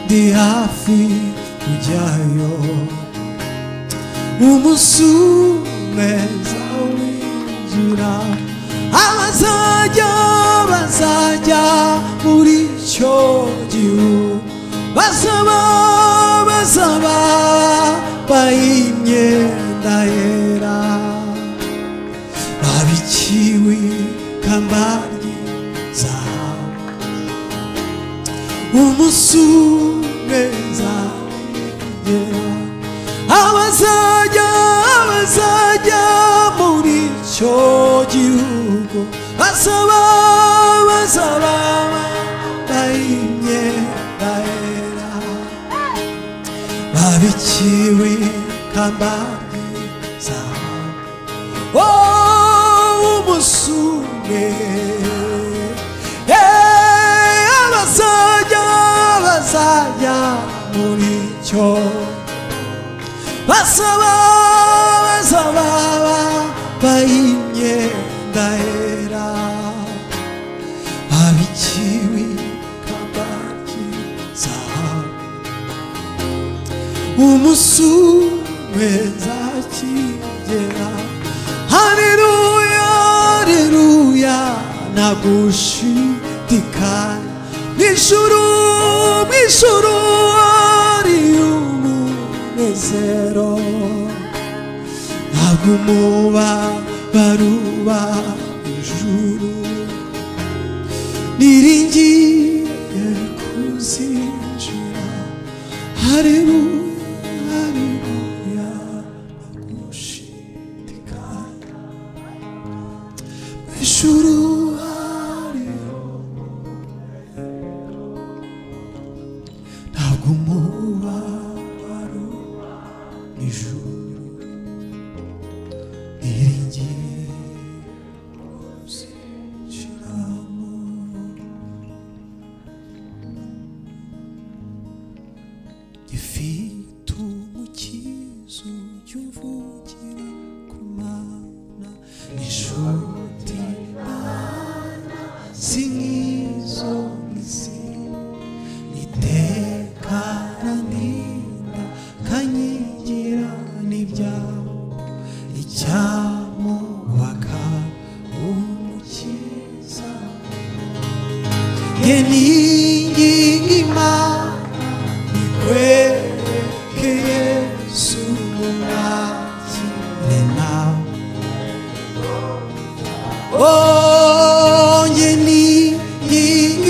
ndi hafi kujyayo umunsi umeza winjira abazajya bazajya muri icyo gihugu basaba basaba bayimyenda yera babikiwe kambari zahabu umunsi umwe nzagera abazajya abazajya muri icyo gihugu basaba basaba bambaye imyenda yera babikiwe kambari zahabu umusune abazajya bazajya muri cyo basaba basaba bambaye imyenda yera babikiwe kabaki zahabu umusume nzakigera haleluya haleluya nagushidikanya mw'ijuru mw'ijuru ari umunezero ntabwo umuba baruba ijuru niringiye kuzinjira haleluya haleluya nagushidikanya Ishuru hariho ntabwo umuba wari ijuru niringiye kuzinjiramo ifite umukizo ujya uvugira ku mana inshuti mana si nk'izo isi iteka randinda kanyigira n'ibyabo icyamubaka umukiza ye ni ingingo imana kwereke Yesu mwakire nawe onye ni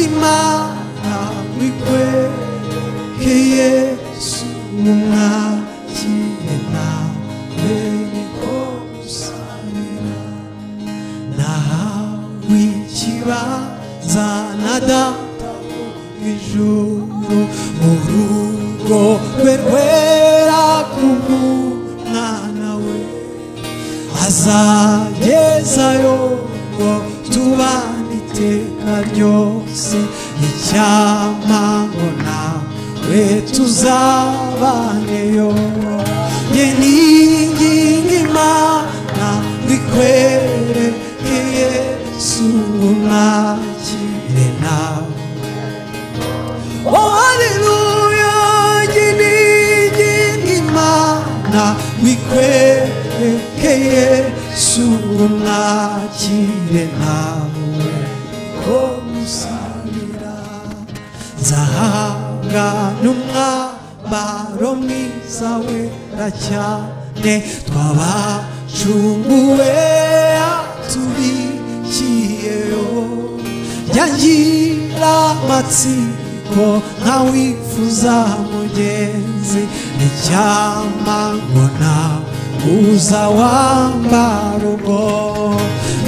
imana wikwereke Yesu mwakire nawe niko gusanira nahawe ikibanza na data wo mu ijuru urugo rwe rwera ku mwana we azagezayo ngo tubane iteka ryose icyamango nawe tuzabaneyo ye ni ingingo imana bikwereke yesu mwakire nawe Oh, haleluya Nyiningi imana Wikwereke Yesu Mwakire nawe Ko musabira Nzahangana umwambaro mwiza wera cyane Twabacunguwe Atubikiyeyo yangira amatsiko ntawifuza mugenzi icyama ngo uza wambara ubwo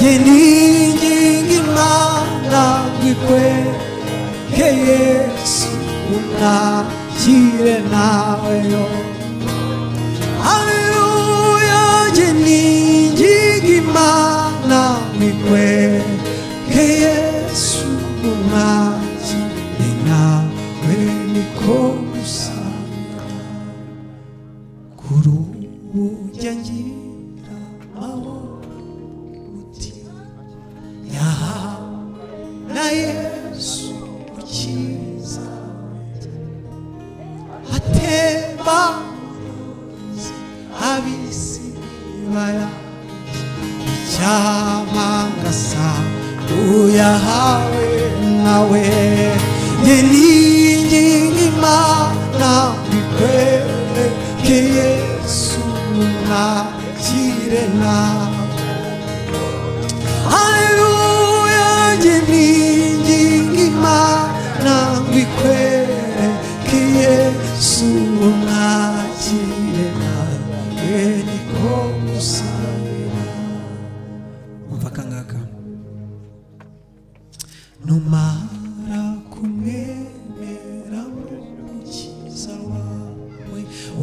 ye ni ingingo imana bikwereke yesu unakire nawe yo Haleluya, jeni jigimana mikwe ke Yesu maji nawe niko usanga kuru ujangira mawo uti yaha na Yesu ukiza atema ab'isi baya icyama ngasa uyahawe nawe njye ninginga imana bikwereke yesu nakire nawe Haleluya, nje ninginga Imana mbikwereke Yesu mwakire nawe niko musabira umva kangaka numara kumwemera mukiza wawe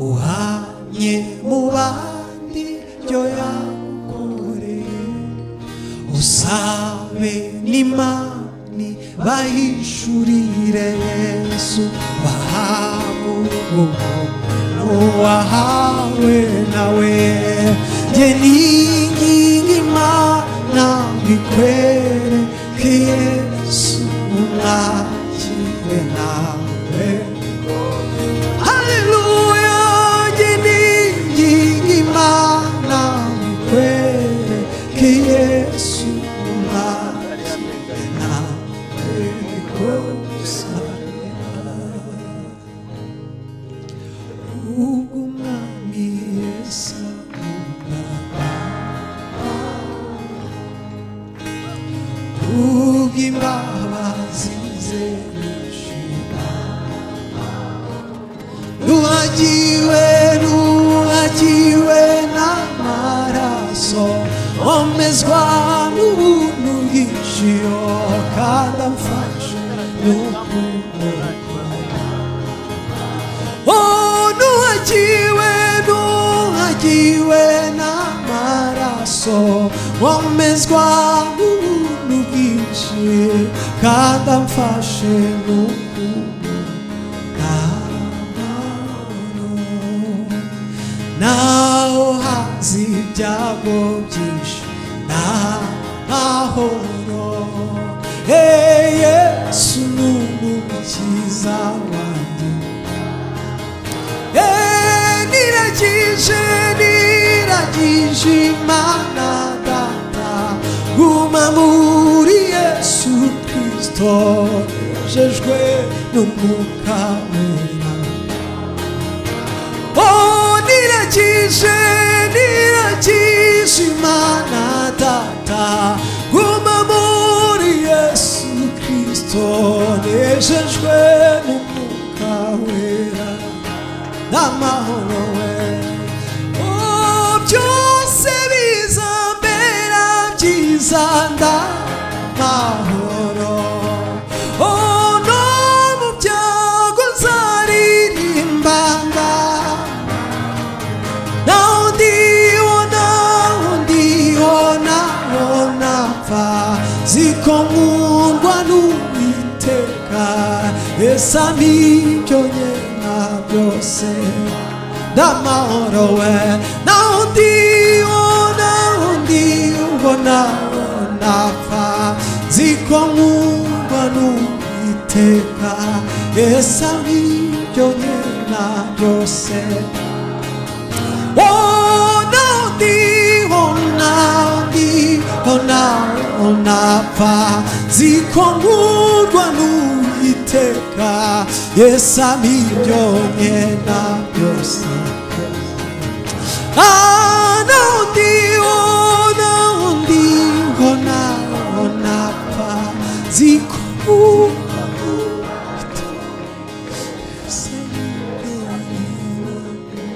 uhanye mu bandi byo yagukoreye usabe n'imani bahishurire yesu wahawe ubuntu wahawe nawe jye ninginga imana mbikwereke yesu mwakire nawe haleluya jye ninginga imana mbikwereke yesu mwakire nawe niko ubwo umwami yesu ubwo imbabazi ze nishima nuhagiwe nuhagiwe n'amaraso omezwa n'ubuntu bwinjiyo kandi amfashe n'ukundura nuhagiwe nuhagiwe n'amaraso wamezwa n'ubuntu bwinshi kandi amfashe n'ukuntu n'amahoro naho hazi ibyago byinshi n'amahoro he yesu ni umukiza wanjye niragije niragije imana data guma muri yesu kristo nejejwe n'umwuka wera oh niragije niragije imana data guma muri yesu kristo nejejwe n'umwuka wera n'amahoro we Oh, byose biza mbera byiza ndamahoro Oh, no mu byago uzaririmba ndamahoro naho ndiho naho ndiho naho napfa ziko nkundwa n'uwiteka esa n'ibyo nyena byose ndamahoro we naho ndiho naho ndiho naho napfa ziko nkundwa n'uwiteka esa n'ibyo nyena byose Oh, no, di, oh, no, di, oh, no, oh, no, fa. Ziko ngurwa n'uwiteka yesa miryonye na byose Ah, no, di, oh, no, di, oh, no, oh, no, fa. Ziko ngurwa n'uwiteka yesa miryonye na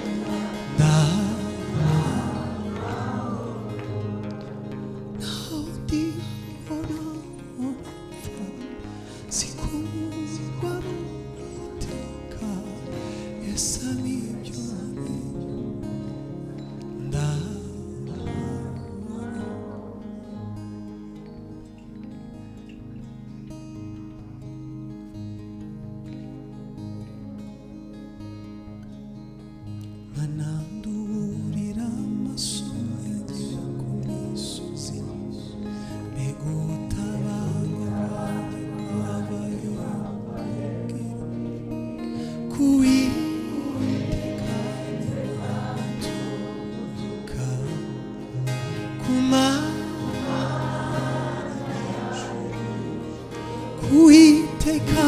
Anandurira amaso yanjye ku misozi mbega ubutabazi bwawe bwabayeho iteka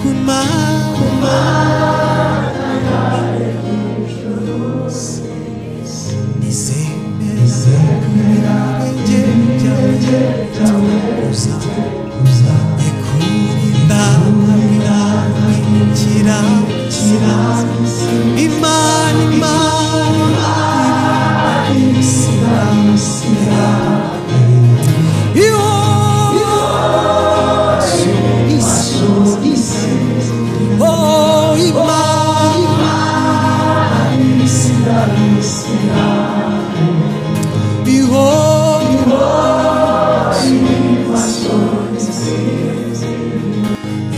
kuma nizemera ibirenge byanjye tuza ikurinda irakira imana imana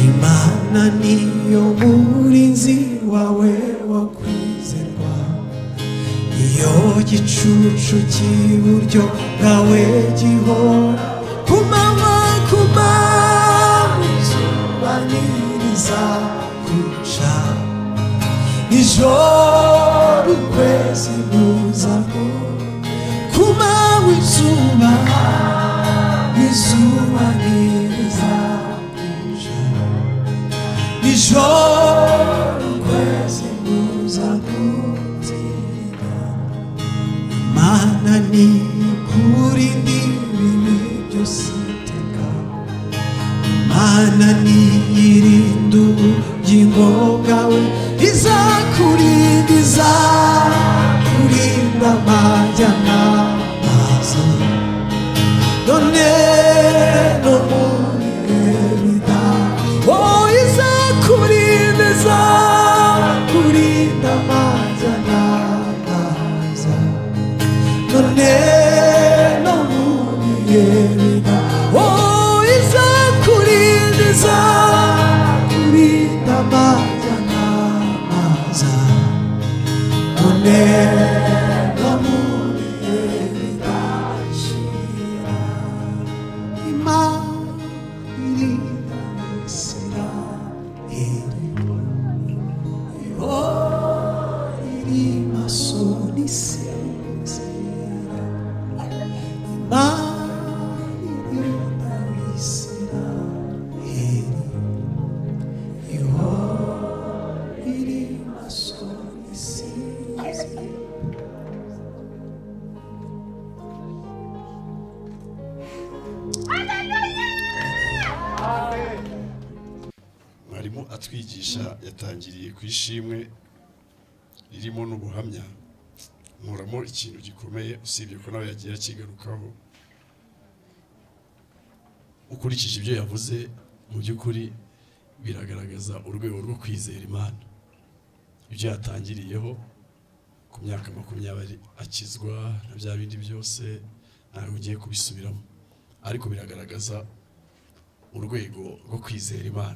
Imana niyo murinzi wawe wakwizerwa iyo gicucu cy'iburyo bwawe gihora ku manywa ku manywa izuba ntiriza guca nijoro ukwezi ntuzamo ku manywa izuba izuba ntiriza guca nijoro ukwezi ntuzamo mana ni kuri ndi ibintu byose iteka mana ni irinda ubugingo bwawe izakurinda izakurinda amajya n'amaza none no mu bibeda oh izakurinda izakurinda amajya n'amaza none no mubiyereka oh izakurinda izakurinda amajya n'amaza none no mubiyereka shyira imana irinda Isiraheli oh irima soni sezera mwarimu atwigisha yatangiriye ku ishimwe ririmo n'ubuhamya nkuramo ikintu gikomeye usibye ko nawe yagiye akigarukaho ukurikije ibyo yavuze mu by'ukuri biragaragaza urwego rwo kwizera imana ibyo yatangiriyeho ku myaka makumyabiri akizwa na bya bindi byose ntabwo ugiye kubisubiramo ariko biragaragaza urwego rwo kwizera imana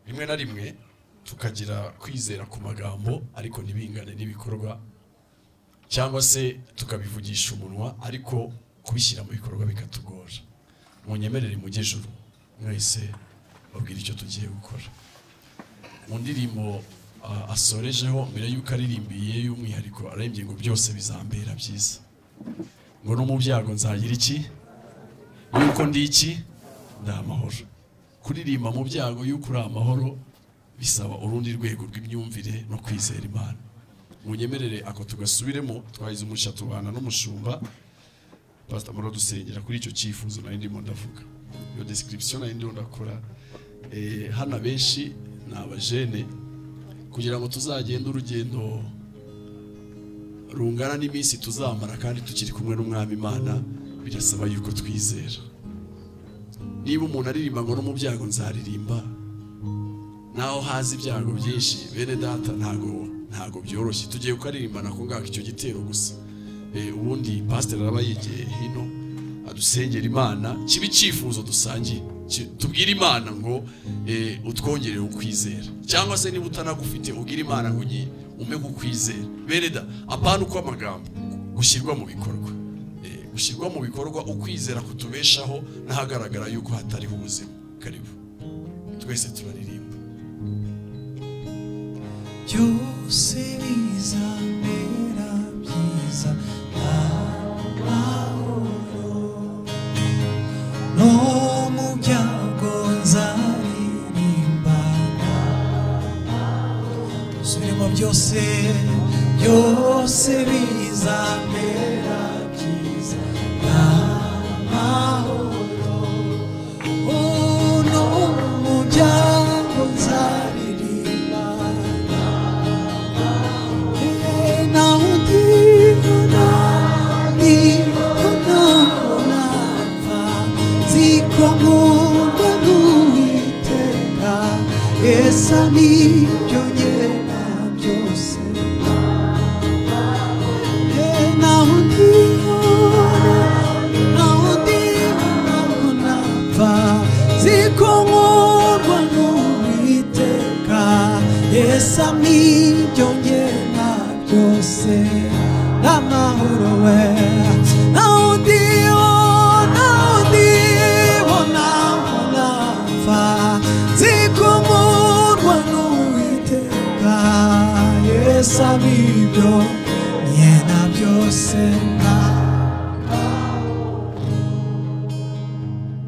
rimwe na rimwe tukagira kwizera ku magambo ariko ntibingane n'ibikorwa cyangwa se tukabivugisha umunwa ariko kubishyira mu bikorwa bikatugora munyemerere mu gejuru mwese babwire icyo tugiye gukora mu ndirimbo ah, asorejeho mbere y'uko aririmbiye y'umwihariko arembye ngo byose bizambera byiza ngo no mu byago nzagira iki yuko ndi iki ndi amahoro kuririmba mu byago y'uko uri amahoro bisaba urundi rwego rw'imyumvire no kwizera imana munyemerere ako tugasubiremo twahize umugisha tubana n'umushumba pasita mura dusengera kuri icyo cyifuzo nari ndimo ndavuga iyo description nari ndimo ndakora Eh, hano abenshi ni abajene kugira ngo tuzagende urugendo rungana n'iminsi tuzamara kandi tukiri kumwe n'umwami imana birasaba yuko twizera niba umuntu aririmba ngo no mu byago nzaririmba naho hazi ibyago byinshi bene data ntago ntago byoroshye tugiye kukaririmba nako ngako icyo gitero gusa Eh, ubundi pasiteri araba yegeye hino adusengera imana kiba icyifuzo dusangiye Ki- tubwire imana ngo eh, utwongerere ukwizera cyangwa se niba utanagufite ubwire imana ngo nyi ume kukwizera bene da apana uko amagambo gushyirwa mu bikorwa Eh, gushyirwa mu bikorwa ukwizera kutubeshaho n'ahagaragara yuko hatariho ubuzima karibu twese turaririmba byose bizamera byiza ntabwo byose bizamera byiza n'amahoro uno muryango nzaririmbana nawe ndibona ndibona mbona mva ziko nkunda n'uwiteka esa nibyo ngena byose naho ndibona naho ndibona mbona mva ziko nkundwa n'uwiteka esa nibyo ngena byose n'amahoro we naho ndibona naho ndibona mbona mva ziko nkundwa n'uwiteka esa nibyo ngena byose na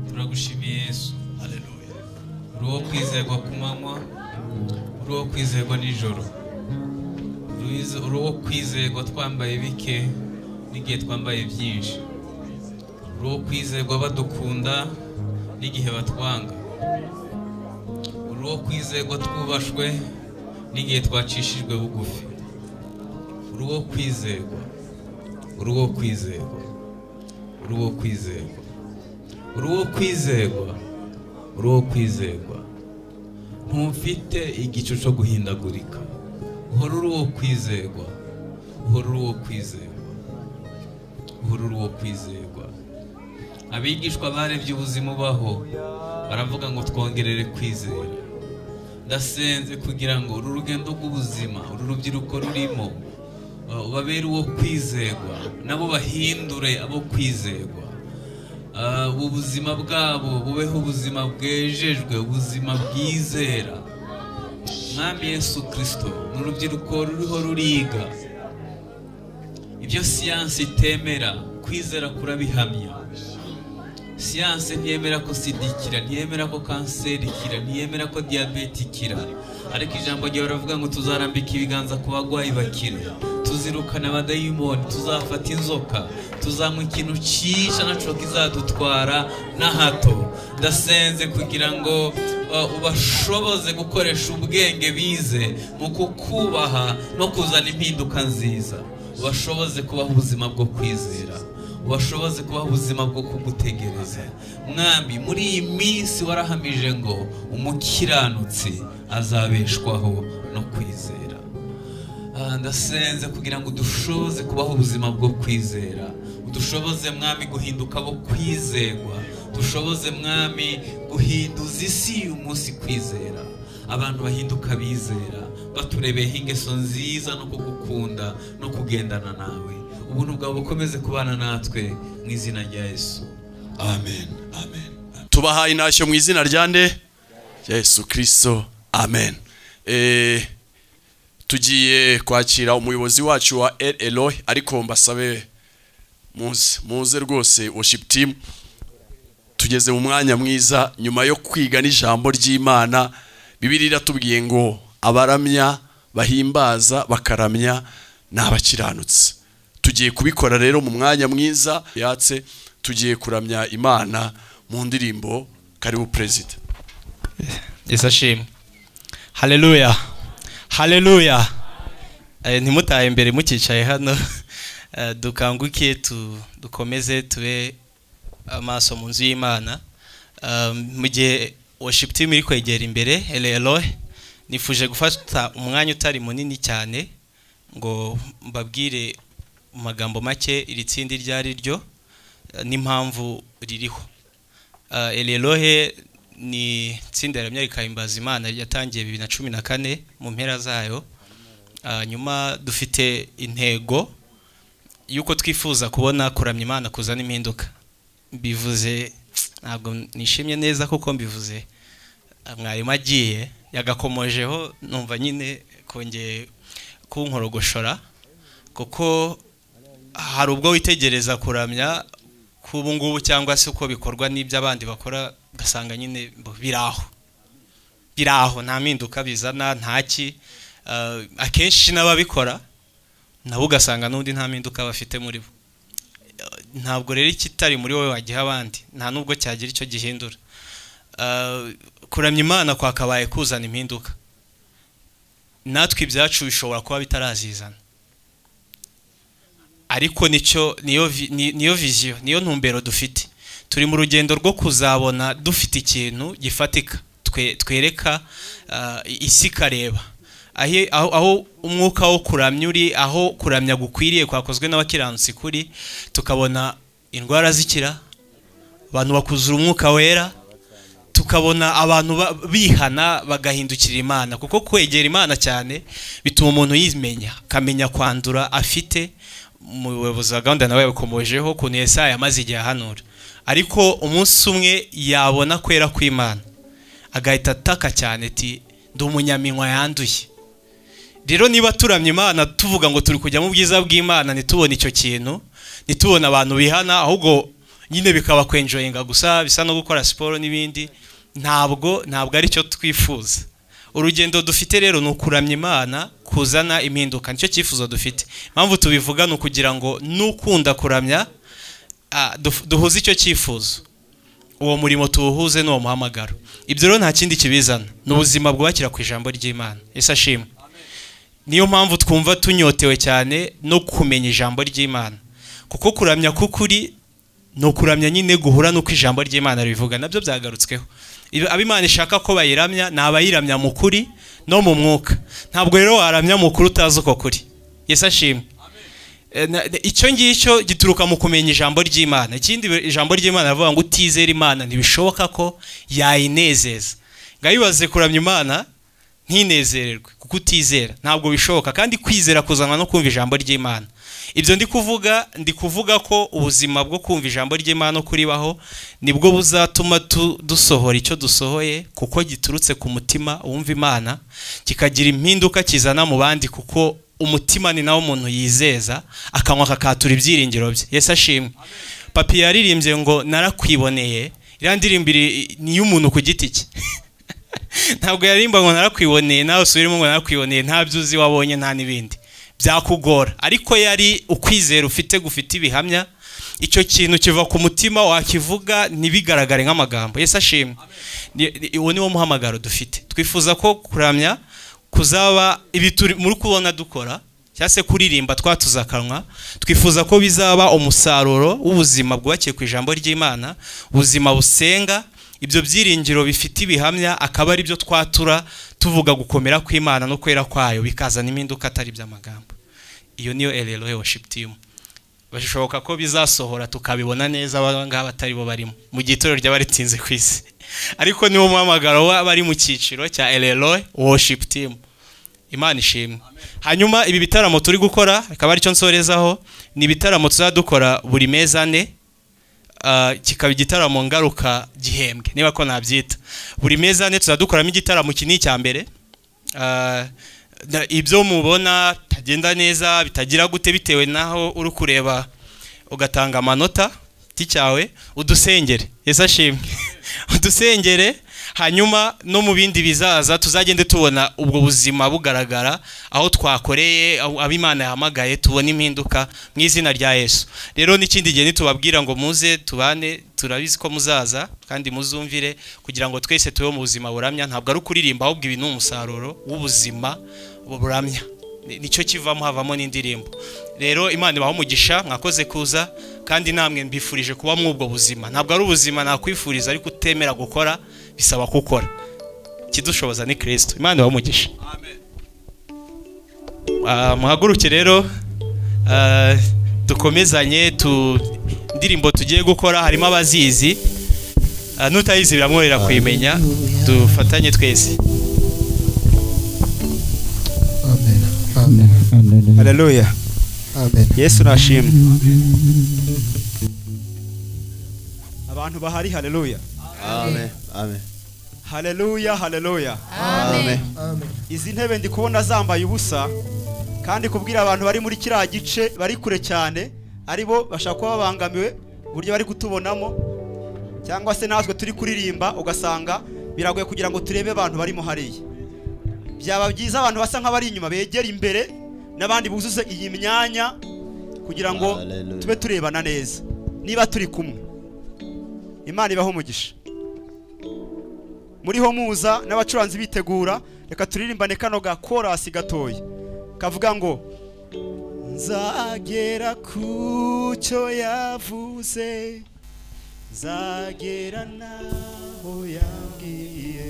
turagushimiye yesu haleluya uri uwo kwizerwa ku manywa uri uwo kwizerwa nijoro Uri- uri uwo kwizerwa twambaye bike n'igihe twambaye byinshi uri uwo kwizerwa badukunda n'igihe batwanga uri uwo kwizerwa twubashwe n'igihe twacishijwe bugufi uri uwo kwizerwa uri uwo kwizerwa uri uwo kwizerwa uri uwo kwizerwa uri uwo kwizerwa ntumfite igicu cyo guhindagurika uhora uri uwo kwizerwa uhora uri uwo kwizerwa uhora uri uwo kwizerwa abigishwa barebye ubuzima ubaho baravuga ngo twongerere kwizera ndasenze kugira ngo uru rugendo rw'ubuzima uru rubyiruko rurimo uh, babere uwo kwizerwa nabo bahindure abo kwizerwa Ah, ubu buzima bwabo bubeho ubuzima bwejejwe ubuzima bwizera mwami yesu kirisito ni urubyiruko ruriho ruriga ibyo siyansi itemera kwizera kurabihamya siyanse ntiyemera ko sida ikira ntiyemera ko kanseri ikira ntiyemera ko diyabete ikira ariko ijambo ryawe baravuga ngo tuzarambika ibiganza ku barwayi bakire tuzirukana abadayimoni tuzafata inzoka tuzanywa ikintu cyica nacyo kizadutwara na hato ndasenze kugira ngo uh, ubashoboze gukoresha ubwenge bize mu kukubaha no kuzana impinduka nziza ubashoboze kubaha ubuzima bwo kwizera ubashoboze kubaho ubuzima bwo kugutegereza mwami muri iyi minsi warahamije ngo umukiranutsi azabeshwaho no kwizera Ah, ndasenze kugira ngo udushoboze kubaho ubuzima bwo kwizera udushoboze mwami guhinduka abo kwizerwa dushoboze mwami guhinduza isi y'umunsi kwizera abantu bahinduka bizera baturebeho ingeso nziza no kugukunda no kugendana nawe ubuntu bwawe bukomeze kubana natwe mu izina rya yesu amen amen tubahaye intashyo mu izina rya nde rya yesu kirisito amen Eh, tugiye kwakira umuyobozi wacu wa el eloy ariko mbasabe muze muze rwose worship team tugeze mu mwanya mwiza nyuma yo kwiga n'ijambo ry'imana bibiri iratubwiye ngo abaramya bahimbaza bakaramya ni abakiranutsi tugiye kubikora rero mu mwanya mwiza yatse tugiye kuramya imana mu ndirimbo karibu perezida yesu ashimwe haleluya haleluya Eh, ntimutahe imbere mukicaye hano Eh, dukanguke tu- dukomeze tube amaso mu nzu y'imana Eh, mu gihe worship team iri kwegera imbere rero nifuje gufata umwanya utari munini cyane ngo mbabwire mu magambo make iri tsinda iryo ari ryo eh, n'impamvu ririho Uh, Elelohe ni itsinda rihamya rikahimbaza Imana yatangiye bibiri na cumi na kane mu mpera zayo Uh, nyuma dufite intego y'uko twifuza kubona kuramya Imana kuzana impinduka mbivuze ntabwo nishimye neza kuko mbivuze Uh, mwarimu agiye yagakomojeho numva nyine kongeye kunkorogoshora kuko hari ubwo witegereza kuramya k'ubu ngubu cyangwa se uko bikorwa n'ibyo abandi bakora ugasanga nyine bo biri aho biri aho nta mpinduka bizana nta ki Eh, akenshi n'ababikora nabo ugasanga n'undi nta mpinduka bafite muri bo ntabwo rero ikitari muri wowe wagiha abandi nta nubwo cyagira icyo gihindura Ah, kuramya imana kwakabaye kuzana impinduka natwe ibyacu bishobora kuba bitarazizana ariko nicyo niyo vi- ni- niyo viziyo niyo ntumbero dufite turi mu rugendo rwo kuzabona dufite ikintu gifatika twe- twereka ah, isi ikareba Ahi- aho aho umwuka wo kuramya uri aho kuramya gukwiriye kwakozwe n'abakiranutsi kuri tukabona indwara zikira abantu bakuzura umwuka wera tukabona abantu ba- bihana bagahindukira imana kuko kwegera imana cyane bituma umuntu yimenya akamenya kwandura afite umuyobozi wa gahunda nawe yakomojeho ukuntu yesaya yamaze igihe ahanura ariko umunsi umwe yabona kwera kw'imana agahita ataka cyane ati ndi umunyaminywa yanduye rero niba turamye imana tuvuga ngo turi kujya mu bwiza bw'imana ntitubone icyo kintu ntitubone abantu bihana ahubwo nyine bikaba kwenjoyinga gusa bisa no gukora siporo n'ibindi ntabwo ntabwo ari cyo twifuza urugendo dufite rero ni ukuramya imana kuzana impinduka nicyo cyifuzo dufite impamvu tubivuga ni ukugira ngo n'ukunda kuramya ah, duf- duhuze icyo cyifuzo uwo murimo tuwuhuze n'uwo muhamagaro ibyo rero nta kindi kibizana ni ubuzima bwubakira ku ijambo ry'imana ese ashimwe niyo mpamvu twumva tunyotewe cyane no kumenya ijambo ry'imana kuko kuramya k'ukuri ni ukuramya nyine guhura n'uko ijambo ry'imana ribivuga nabyo byagarutsweho Ibi- abo imana ishaka ko bayiramya ni abayiramya mu kuri no mu mwuka ntabwo rero waramya mu kuri utazi uko kuri yesu ashimwe Eh, na- na- icyo ngicyo gituruka mu kumenya ijambo ry'imana ikindi be- ijambo ry'imana rivuga ngo utizera imana ntibishoboka ko yayinezeza ngaho ibaze kuramya imana ntinezererwe kuko utizera ntabwo bishoboka kandi kwizera kuzanwa no kumva ijambo ry'imana ibyo ndi kuvuga ndi kuvuga ko ubuzima bwo kumva ijambo ry'imana no kuribaho nibwo buzatuma tu- dusohora icyo dusohoye kuko giturutse ku mutima wumva imana kikagira impinduka kizana mu bandi kuko umutima ni nawo umuntu yizeza akanwa kakatura ibyiringiro bye yesu ashimwe papi yaririmbye ngo narakwiboneye iriya ndirimbo iri- ni iy'umuntu ku giti cye ntabwo yaririmba ngo narakwiboneye nawe usubiremo ngo narakwiboneye nta byo uzi wabonye nta n'ibindi byakugora ariko yari ukwizera ufite gufite ibihamya icyo kintu kiva ku mutima wakivuga ntibigaragare nk'amagambo yesu ashimwe Ni- ni- uwo niwo muhamagaro dufite twifuza ko kuramya kuzaba ibi turi muri kubona dukora cyangwa se kuririmba twatuza akanwa twifuza ko bizaba umusaruro w'ubuzima bwubakiye ku ijambo ry'imana ubuzima busenga ibyo byiringiro bifite ibihamya akaba ari byo twatura tuvuga gukomera kw'imana no kwera kwayo bikazana impinduka atari iby'amagambo iyo niyo ererohe worship team bishoboka ko bizasohora tukabibona neza aba ngaba atari bo barimo mu gihe itorero ry'abaritinze ku isi ariko niwo muhamagaro w'abari mu cyiciro cya ererohe worship team imana ishimwe hanyuma ibi bitaramo turi gukora akaba aricyo nsorezaho ni ibitaramo tuzadukora buri mezi ane ah, kikaba igitaramo ngaruka gihembwe niba ko nabyita buri mezi ane tuzadukoramo igitaramo kinini cya mbere Ah, na- ibyo mubona bitagenda neza bitagira gute bitewe n'aho uri kureba ugatanga amanota giti cyawe udusengere yesu ashimwe udusengere hanyuma no mu bindi bizaza tuzagende tubona ubwo buzima bugaragara aho twakoreye aho abo imana yahamagaye tubona impinduka mu izina rya yesu rero n'ikindi gihe nitubabwira ngo muze tubane turabizi ko muzaza kandi muzumvire kugira ngo twese tube mu buzima buramya ntabwo ari ukuririmba ahubwo ibi ni umusaruro w'ubuzima buramya Ni- nicyo kivamo havamo n'indirimbo rero imana ibaha umugisha mwakoze kuza kandi namwe mbifurije kuba mw'ubwo buzima ntabwo ari ubuzima nakwifuriza ariko utemera gukora bisaba gukora ikidushoboza ni kirisito imana ibaha umugisha Ah, muhaguruke rero ah, dukomezanye tu indirimbo tugiye gukora harimo abazizi Ah, n'utayizi biramworohera kuyimenya dufatanye twese haleluya yesu nashimwe abantu bahari haleluya haleluya haleluya izi ntebe ndi kubona zambaye ubusa kandi kubwira abantu bari muri kiriya gice bari kure cyane ari bo bashaka kuba babangamiwe uburyo bari kutubonamo cyangwa se natwe turi kuririmba ugasanga biragoye kugira ngo turebe abantu barimo hariya byaba byiza abantu basa nk'abari inyuma begera imbere n'abandi buzuze iyi myanya kugira ngo Hallelujah. tube turebana neza niba turi kumwe imana ibaho umugisha muriho muza n'abacuranzi bitegura reka turirimbane kano ga korasi gatoya kavuga ngo nzagera ku cyo yavuze nzagera naho yabwiye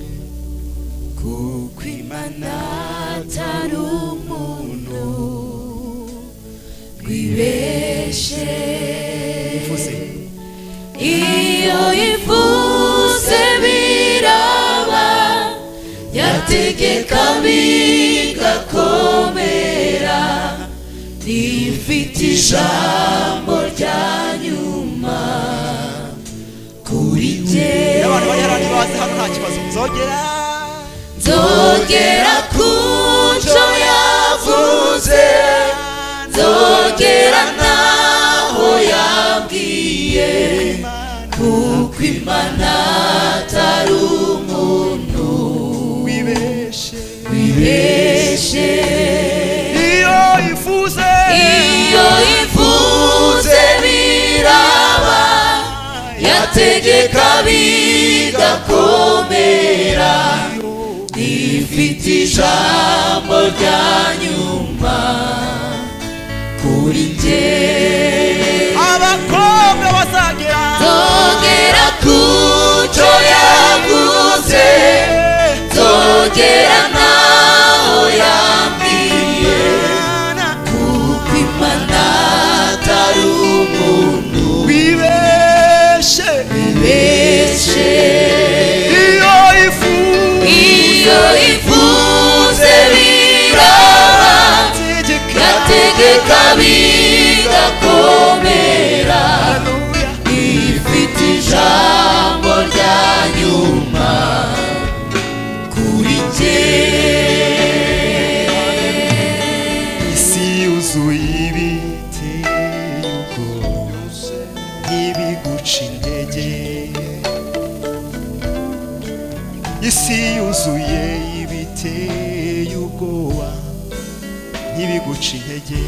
kuko imana atari umuntu wibeshe ivuze iyo ivuze biraba yategeka bigakomera rifite ijambo rya nyuma kuri jye abantu bari hano bazi hano nta kibazo nzogera nzogera ku cyo yavuze nzogera naho yabwiye kuko imana atari umuntu wibeshe wibeshe iyo ifuze iyo ifuze biraba yategeka bigakomera rifite ijambo rya nyuma kuri jye abakobwa bazagera nzongera ku cyo yaguze nzongera naho yambwiye kuko imana atari umuntu wibeshe wibeshe iyo ifuze iyo ivuze biraba yategeka bigakomera ifite ijambo rya nyuma kuri jye isi yuzuye ibiti ntibiguca intege isi yuzuye ibiteye ubwoba ntibiguca intege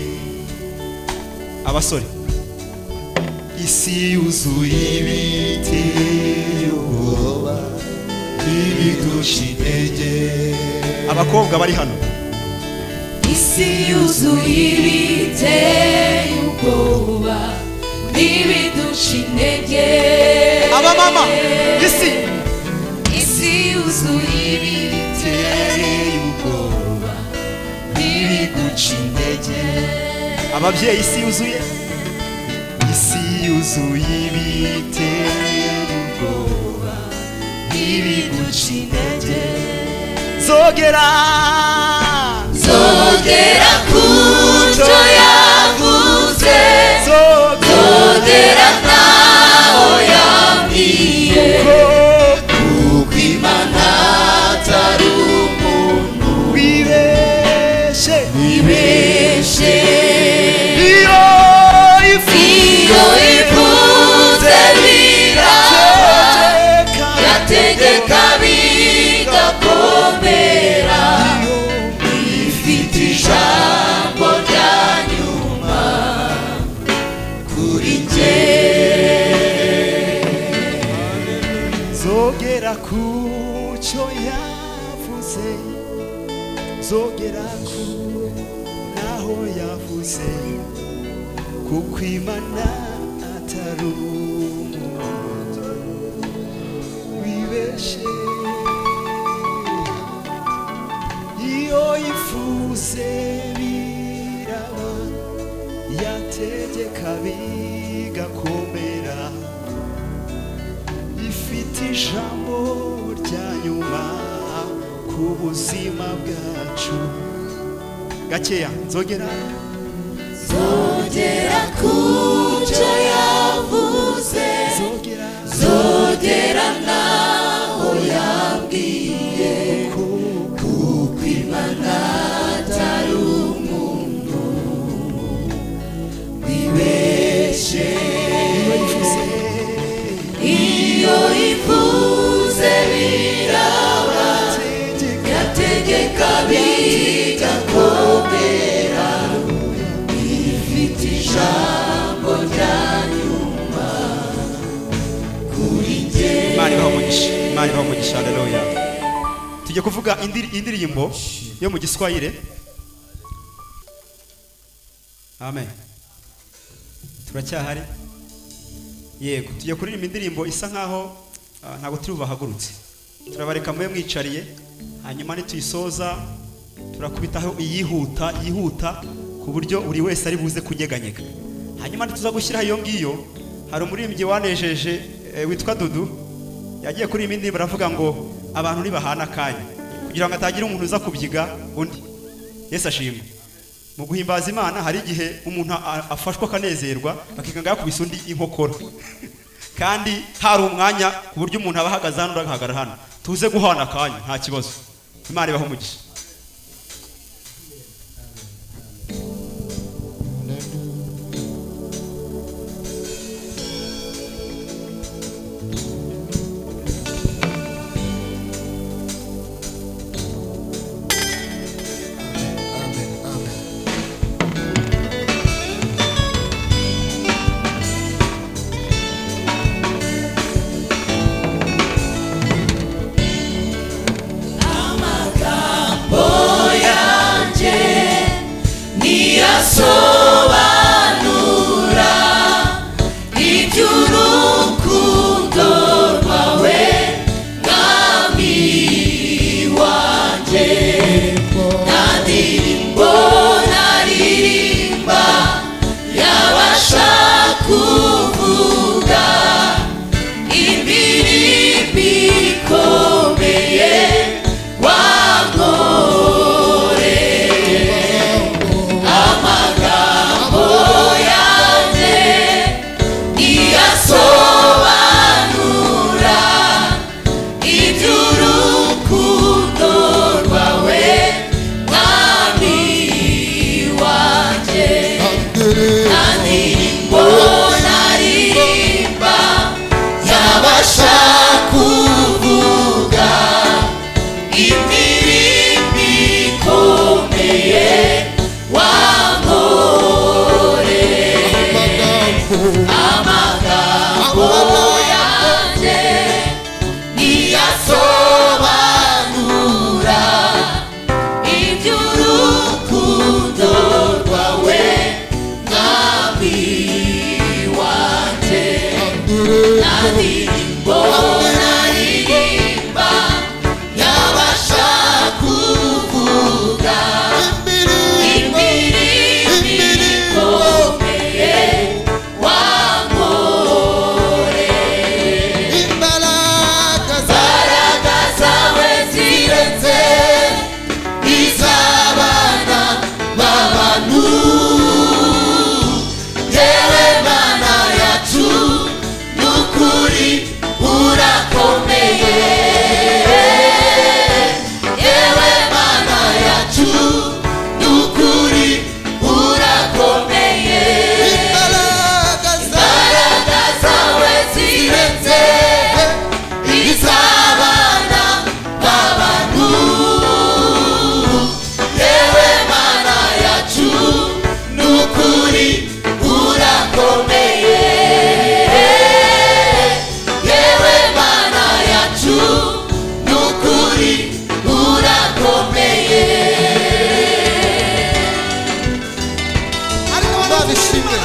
abasore isi yuzuye ibiteye ubwoba ntibiguca intege abakobwa bari hano isi yuzuye ibiteye ubwoba n'ibiduca intege abamama isi isi yuzuye ibiteye ubwoba n'ibiduca intege ababyeyi isi yuzuye isi yuzuye ibiteye ubwoba n'ibiduca intege zogera zogera ku cyo yavuze zogera ntaho yambwiye kuko imana atari umuntu wibeshe wibeshe iyo iyo ivuze biraba yategeka bigakomera ifite ijambo rya nyuma kuri jye zogera ku cyo yavuze zogera ku naho yavuze kuko imana atari umuntu wibeshe iyo ifuze biraba yategeka bigakomera ifite ijambo rya nyuma ku buzima bwacu gakeya nzogera zogera ku cyo yavuze zogera naho yabwiye kuko imana atari umuntu wibeshe iyo ivuze biraba yategeka bigakomera ijambo ryanyuma kuri njye imana ibaha umugisha imana ibaha umugisha haleluya tujye kuvuga indi- indirimbo yo mu giswahire amen turacyahari yego tujye kuririmba indirimbo isa nkaho ah, ntabwo turi bubahagurutse turabareka mube mwicariye hanyuma nituyisoza turakubitaho iyihuta yihuta ku buryo buri wese ari buze kunyeganyega hanyuma ntituza gushyiraho iyo ngiyo hari umuririmbyi wanejeje eh, witwa dudu yagiye kuri iyi ndirimbo aravuga ngo abantu ntibahana akanya kugira ngo atagira umuntu uza kubyiga undi yesu ashimwe mu guhimbaza imana hari igihe umuntu a- afashwa akanezerwa akikanga yakubise undi inkokora kandi hari umwanya ku buryo umuntu aba ahagaze hano undi agahagarara hano tuze guhana akanya nta kibazo imana ibaho umugisha yanjye ntiyasobanura iby'urukundo rwawe mwami wanjye nta ndirimbo naririmba yabasha kuvuga imirimbo ikomeye wankoreye amagambo yanjye ntiyasobanura iby'urukundo rwawe mwami wanjye nta ndirimbo naririmba yabasha kuvuga imirimbi ikomeye wamore amagambo yanjye ntiyasobanura iby'urukundo rwawe mwami wanjye nta ndirimbo naririmba yabasha kuvuga imirimbi ikomeye wamore imbaraga zawe zirenze iz'abana b'abantu yewe mana yacu n'ukuri urakomeye yewe mana yacu n'ukuri urakomeye imbaraga zawe zirenze iz'abana b'abantu yewe mana yacu n'ukuri urakomeye yewe mana yacu n'ukuri urakomeye babishimwe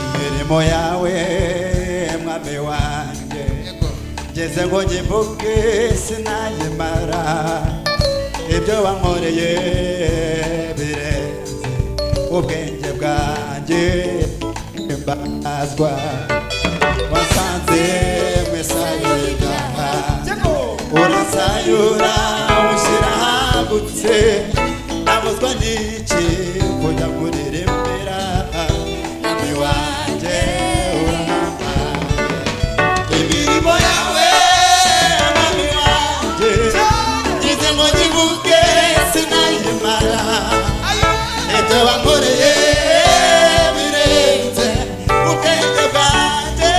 imirimo yawe mwami wanjye ngeze ngo nyivuge sinayimara ibyo wankoreye birenze ubwenge bwanjye mbazwa wasanze mwesayuda urasayura ushyira ahagutse nabuzwa n'iki kujya kurirembera mwami wanjye urahambaye imirimo yawe mwami wanjye ngize ngo nyibuke sinayimara ibyo wankoreye birenze ubwenge bwanjye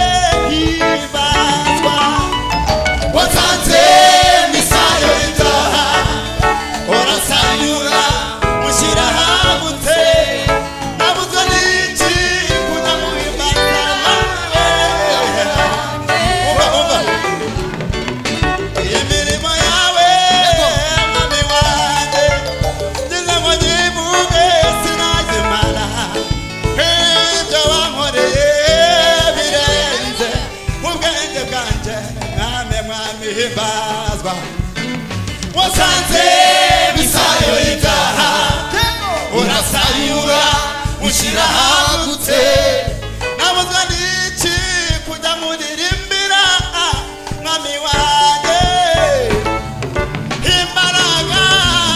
mwami himbazwa wasanze misayo y'ibyaha urasayura ushyira ahagutse nabuzwa n'iki kujya muririmbira mwami wanjye imbaraga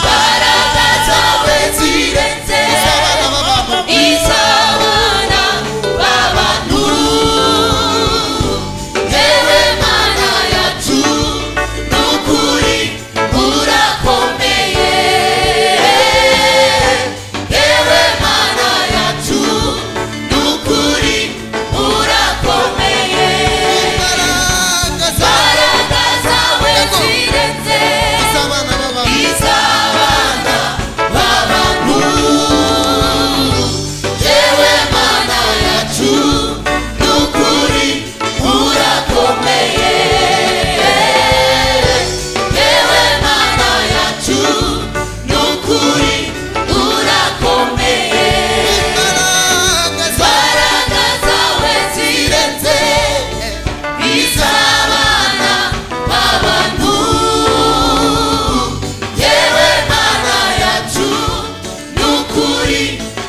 imbaraga zawe zirenze izabana b'abantu yewe mana yacu n'ukuri kurakomeye yewe mana yacu n'ukuri kurakomeye imbaraga zawe zirenze izabana b'abantu yewe mana yacu n'ukuri kurakomeye yewe mana yacu n'ukuri kurakomeye imbaraga zawe zirenze izabana b'abantu yewe mana yacu n'ukuri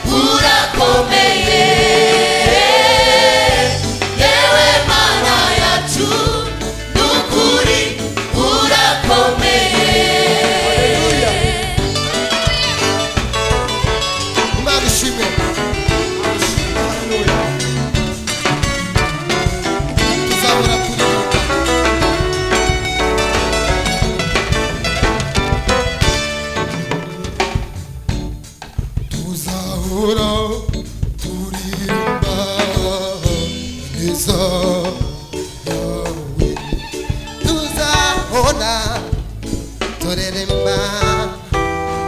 kurakomeye yewe mana yacu n'ukuri kurakomeye imana ishimwe tuzahora turibuka tuzahora turimba neza yawe tuzahora tureremba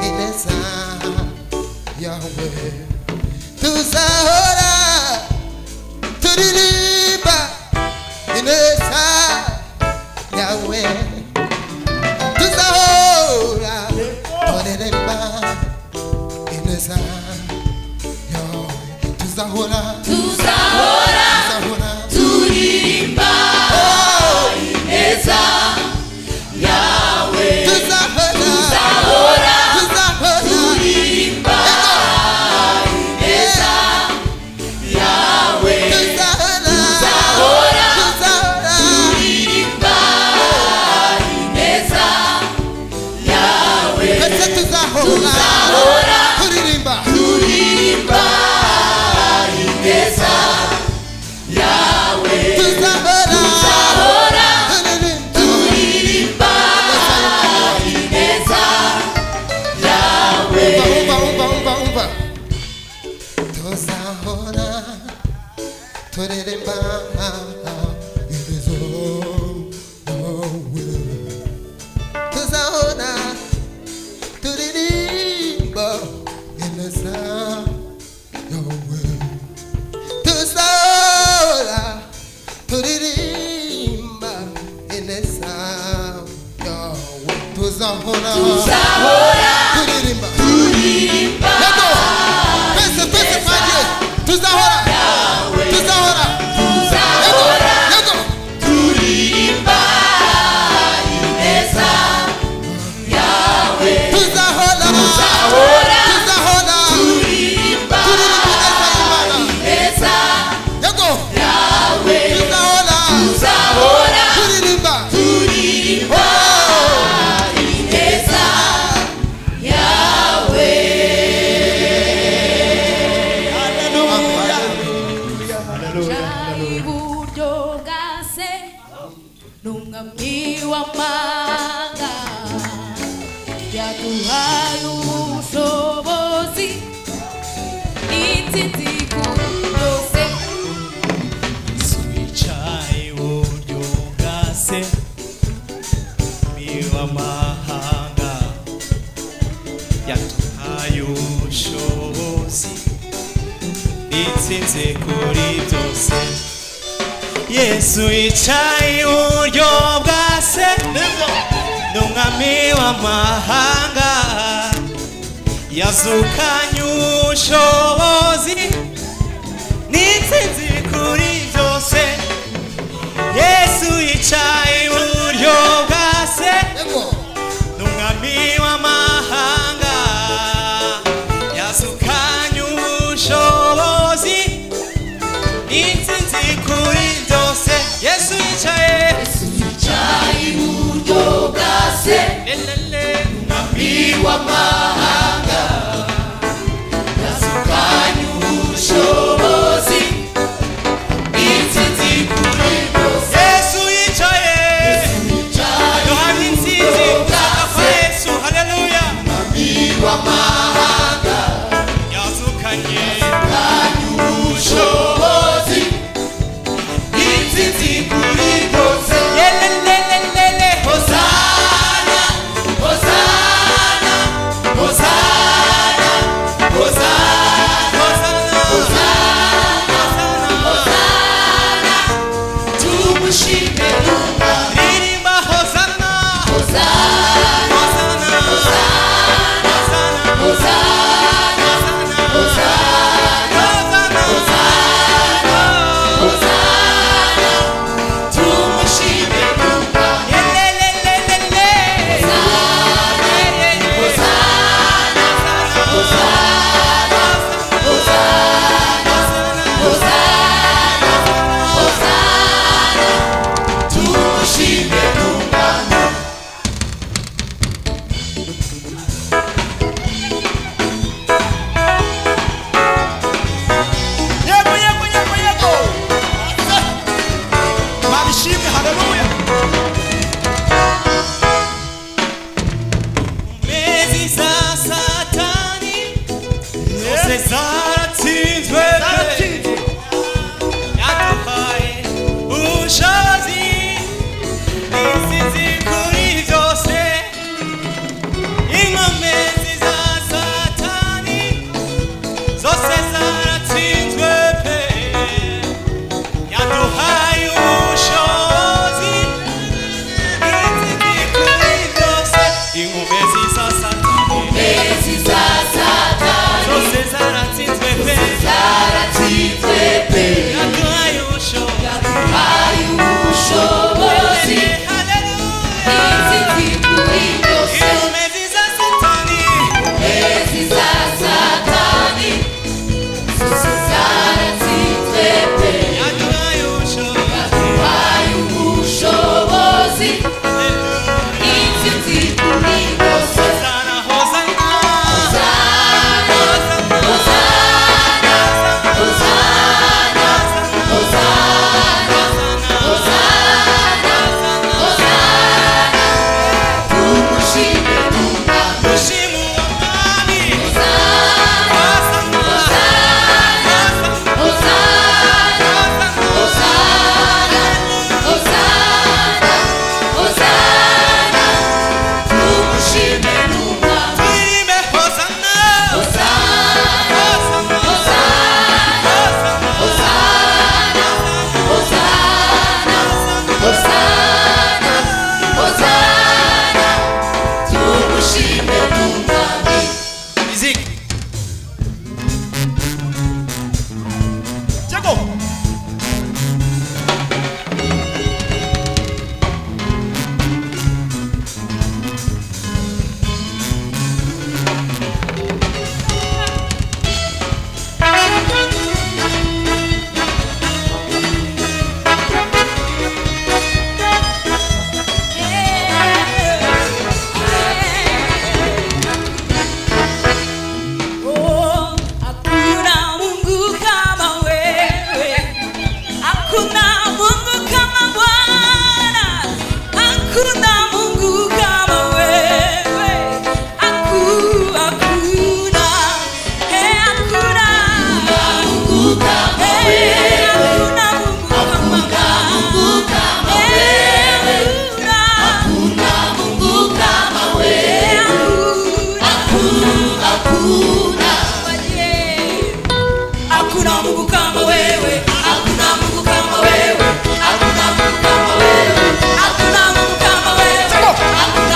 ineza yawe tuzahora turirimba ineza yawe tuzahora tureremba ineza yawe tuzahora Tuzahora turirimba ineza yawe Tuzahora turirimba ineza yawe Tuzahora turirimba ineza yawe Tuzahora turirimba ineza yawe tuzahora turirimba ineza yawe tuzahora tureremba ibizo yawe tuzahora turirimba ineza yawe tuzahora turirimba ineza yawe tuzahora Tuzahora turirimba turirimba Yego. Pese, pese, pese. tuzahora tuzahora tuzahora turirimba ineza yawe tuzahora tuzahora turirimba ineza yawe tuzahora turirimba ineza yawe iburyo bwa se ni umwami w'amanga yaduhaye ubushobozi intsinzi ku byose wicaye uburyo bwa se b'amahanga yaduhaye ubushobozi itsinze kuri byose yesu yicaye uburyo bwa se ni umwami w'amahanga yazukanye ubushobozi n'intsinzi kuri byose yesu yicaye iburyo w'amahanga nasukanye ubushobozi insiti kuri byose yesu yicaye yohana insinzi uzagafa yesu haleluya w'amahanga yazukanye nasukanye ubushobozi insiti kuri byose yelelelelele hosana hosana hosana hosana tumushime Yumva. ririmba hosana Hosana, hosana Hosana, Hosana, Hosana, Hosana, tumushime Yumva. yelelelelele Hosana, Hosana, Hosana, Hosana, Hosana, tumushime Yumva. yego yego yego yego mabishimwe haleluya mezi za satani zose zaratsinzwe pe yaduhaye ubushobozi intsinzi kuri byose inkomezi za satani zose zaratsinzwe pe yaduhaye ubushobozi intsinzi kuri byose inkomezi za satani Ezi za Satani, zose zaratsinzwe pe zaratsinzwe pe. yaduhaye ubushobozi Yaduhaye ubushobozi, insinzi kuri byose. inkomezi za satani Ezi za Satani, zose zaratsinzwe pe. yaduhaye ubushobozi Yaduhaye ubushobozi, insinzi kuri byose. Hosana, Hosana, Hosana, Hosana, Hosana, Hosana, Hosana, Hosana. Tumushime Bwana. dushima umwami Hosana, Hosana, Hosana, Hosana, Hosana, Hosana. Tumushime Bwana. twirime Hosana, Hosana, Hosana, Hosana, music yego Oh, hakuna Mungu kama wewe, hakuna Mungu kama Bwana, hakuna Mungu kama wewe, haku hakuna, eh, hakuna Mungu kama wewe, hakuna Mungu kama wewe, hakuna Mungu kama wewe, hakuna hakuna Mungu kama wewe, hakuna Mungu kama wewe, hakuna Mungu kama wewe, hakuna Mungu kama wewe,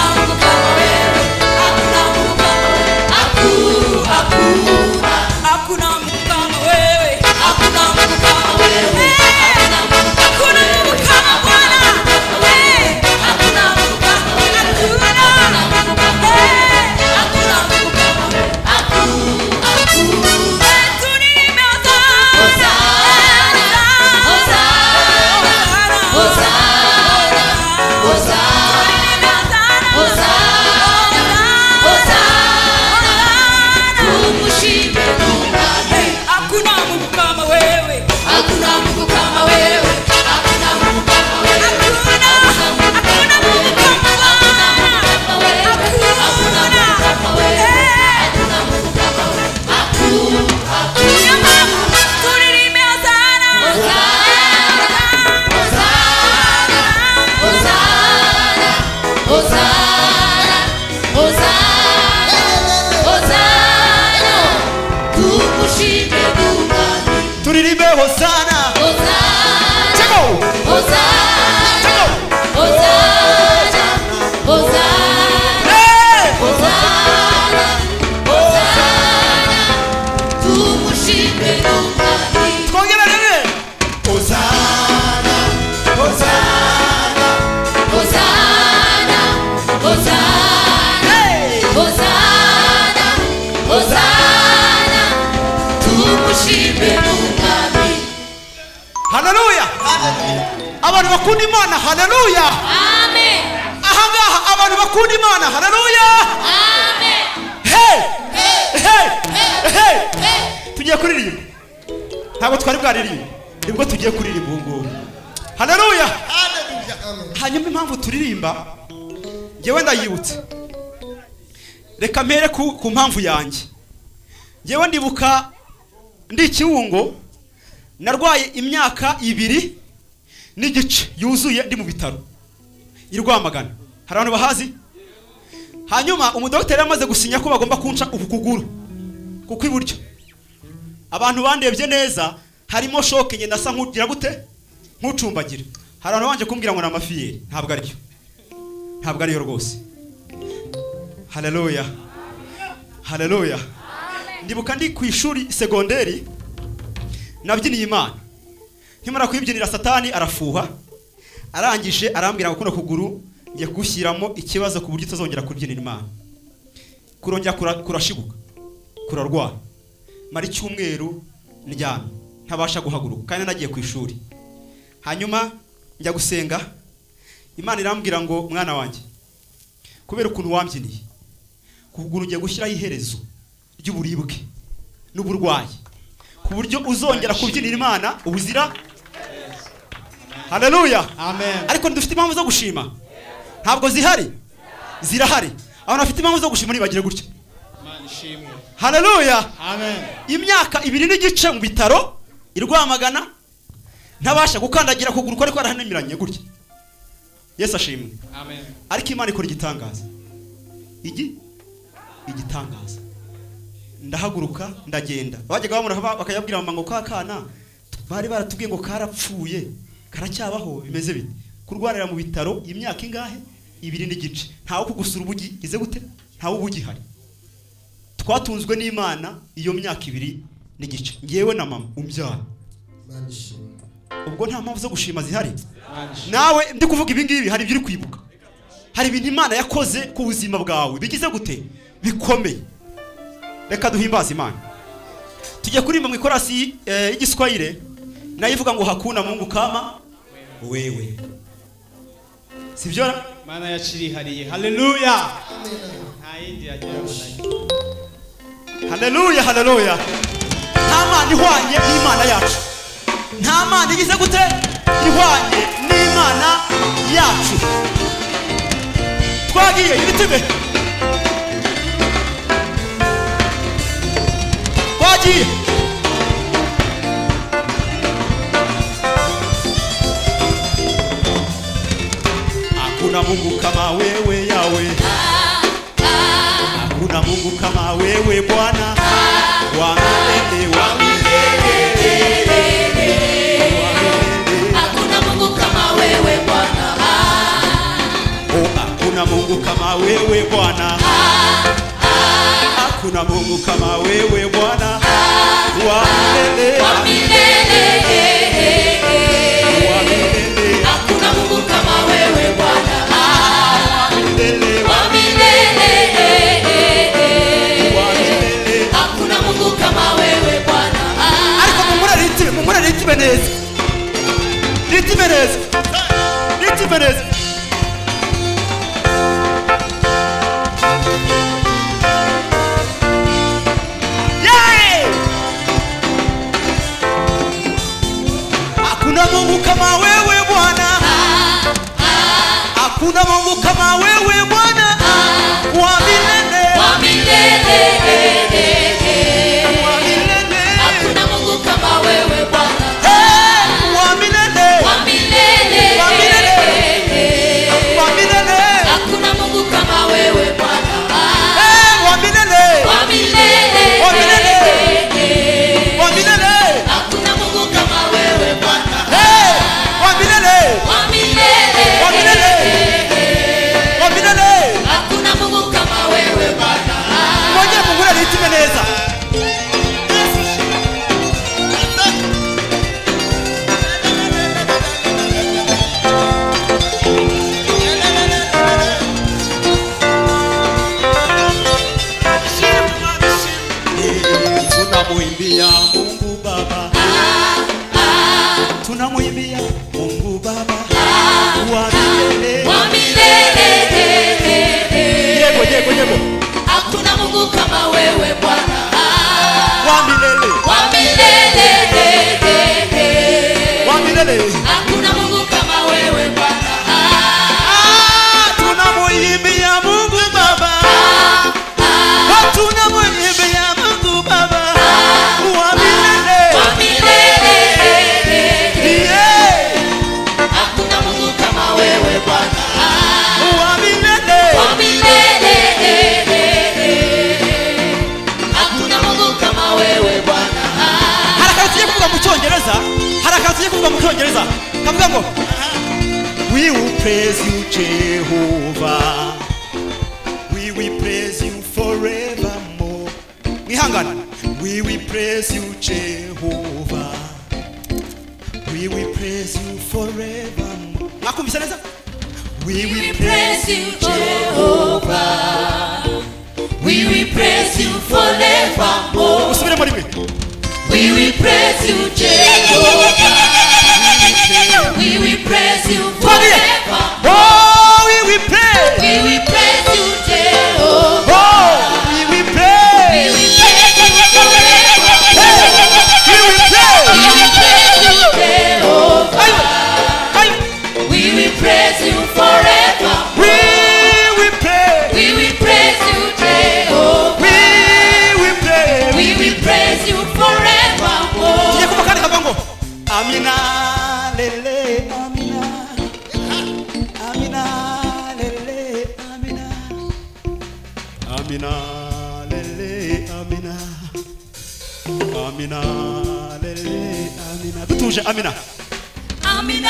Hosana, Hosana, Hosana, tumushime Bwana. turirimbe hosana Hosana, Hosana, Hosana, Hosana, Hosana, Hosana, tumushime Bwana. Hosana, Hosana, Hosana, Hosana, Hosana, Hosana, tumushime Mwami. haleluya abantu bakunda imana haleluya Amen. ahangaha abantu bakunda imana haleluya Amen. Hey! Hey! Hey! tugiye kuririmba ntabwo twari bwaririmbe nibwo tugiye kuririmba ubu ngubu haleluya hanyuma impamvu turirimba ngewe ndayibutse reka mpere ku ku mpamvu yanjye ngewe ndibuka ndi ikiwungo narwaye imyaka ibiri n'igice yuzuye ndi mu bitaro i rwamagana hari abantu bahazi hanyuma umudogiteri yamaze gusinya ko bagomba kunca uku kuguru ku kw'iburyo abantu bandebye neza harimo shoke ngenda asa nk'ugira gute nk'ucumbagira hari abantu banje kumbwira ngo ni amafiyeri ntabwo aribyo ntabwo ariyo rwose haleluya haleluya ndibuka ndi ku ishuri segonderi nabyiniye imana nkimara kuyibyinira satani arafuha arangije arambwira ngo kuno kuguru ngiye kugushyiramo ikibazo ku buryo utazongera kubyinira imana kurongera kura- kurashibuka kurarwara mara icyumweru ndyamye ntabasha guhaguruka kandi nagiye ku ishuri hanyuma njya gusenga imana irambwira ngo mwana wanjye kubera ukuntu wambyiniye ku kuguru ngiye gushyiraho iherezo ry'uburibwe n'uburwayi ku buryo uzongera kubyinira imana ubuzira haleluya ariko dufite impamvu zo gushima ntabwo zihari zirahari abantu bafite impamvu zo gushima ntibagire gutya haleluya imyaka ibiri n'igice mu bitaro i rwamagana ntabasha gukandagira kuguru kwari kwarahanimiranye gutya yesu ashimwe ariko imana ikora igitangaza igi igitangaza ndahaguruka ndagenda bajyaga bamura ba- bakajya mama ngo ka kana bari baratubwiye ngo karapfuye karacyabaho bimeze bite kurwarira mu bitaro imyaka ingahe ibiri n'igice ntawe kugusura ubugi ize gute ntawe ubugi hari twatunzwe n'imana iyo myaka ibiri n'igice ngewe na mama umbyara ubwo nta mpamvu zo gushima zihari nawe ndi kuvuga ibi ngibi hari ibyo uri kwibuka hari ibintu imana yakoze ku buzima bwawe bigize gute bikomeye reka duhimbaze imana tujye kuririmba mu ikorasi eh, y'igiswahire nayo ivuga ngo hakuna mungu kama wewe sibyo ra? mana yacirihariye haleluya nta yindi yageraho nayo haleluya haleluya nta mana ihwanye n'imana yacu nta mana igize gute ihwanye n'imana yacu twagiye ibitime twagiye hakuna mungu kama wewe yawe hakuna mungu kama wewe bwana wa milele wa Hakuna Mungu kama hakuna wewe Bwana. mungu kama wewe bwana hakuna mungu kama wewe bwana wa milele Wa milele. Hakuna Mungu kama wewe Bwana. Wa milele. Hakuna Mungu kama wewe Bwana. ariko mumure ritime mumure ritime neza ritime neza ritime neza Yay! hakuna mungu kama wewe bwana hakuna mungu kama wewe bwana wa milele Wa milele. Hakuna Mungu kama wewe Bwana. Wa milele. Wa milele. Wa milele. Hakuna praise you, Jehovah. We will praise you forevermore. We hang on. We will praise you, Jehovah. We will praise you forevermore. Nakumvise neza? We will praise you, Jehovah. We will praise you forevermore. Usubire muri mwe. We will praise you, Jehovah. We will praise you forever. Oh, we will praise. We will praise you, Jehovah. Oh, we will We praise. will praise you forever. We will praise. We will praise you, Jehovah. We We will praise. We will praise. will praise you forever. We will praise you, Jehovah. We will praise you Tugiye forevermore. kumva kandi kavango. Amina, lele, amina. Amina, lele, amina. Amina, lele, amina. Amina, lele, amina. Dutuje, amina. Amina,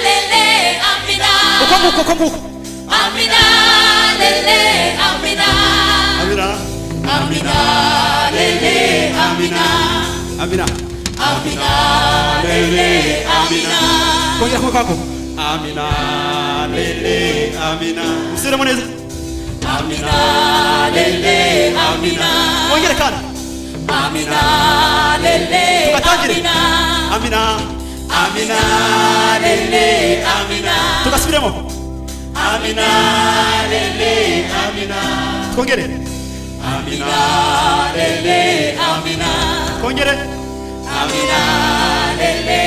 lele, Amina. Uko nguko, uko nguko. Amina, lele, Amina. Amina, Amina, lele, Amina. amina. Amina, lele, Amina. Kongera kumwe kako. Amina, lele, amina. Usubiremo neza. Amina, lele, Amina. Wongere kandi. Amina, lele, Tugatangire. Amina. Amina. Amina, lele, Amina. Tugasubiremo. Amina, lele, Amina. Twongere. Amina, lele, Amina. Twongere. Amina, lele,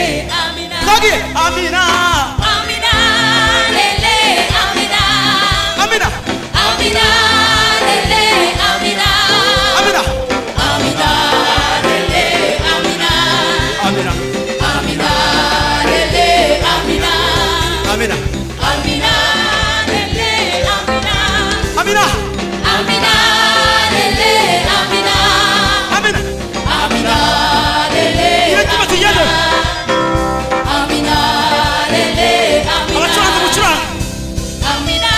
Amina. Twongere. Amina. Amina, lele, Amina. Amina. Amina, lele, Amina. Amina. Amina, lele, Amina. Amina. Amina, lele, Amina. Amina. Amina, lele, Amina. Amina. Amina, lele, Amina. Amina. Amina, lele, Yetuma tugende. Amina, lele, Amina. Abacuranga mucuranga. Amina,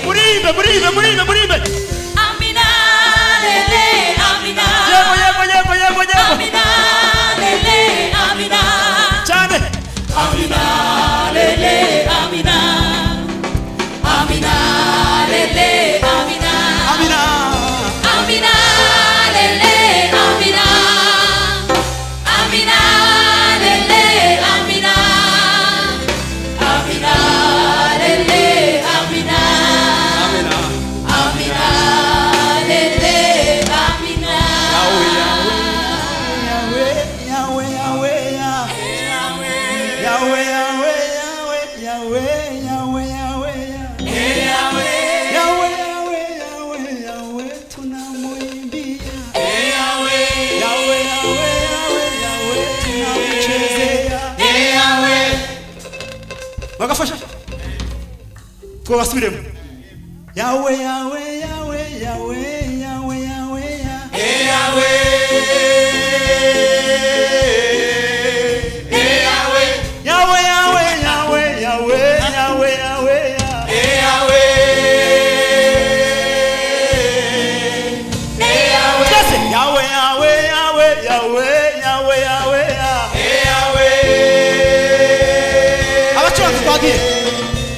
Muririmbe, muririmbe, muririmbe, muririmbe. Amina, lele, Amina. Yego, yego, yego, yego, yego. Amina, lele, Amina. Cyane. Amina, lele, Amina. Amina, lele, Amina. Amina. Amina, lele, Amina. Amina, lele, Amina. Amina, lele, Amina. Amina. Amina, lele, Amina. Yawe, yawe. bagafasha twabasubiremo yawe yawe yawe yawe yawe yawe ya yawe yawe yawe yawe yawe yawe ya twese yawe yawe yawe yawe yawe yawe ya abacuranzi twagiye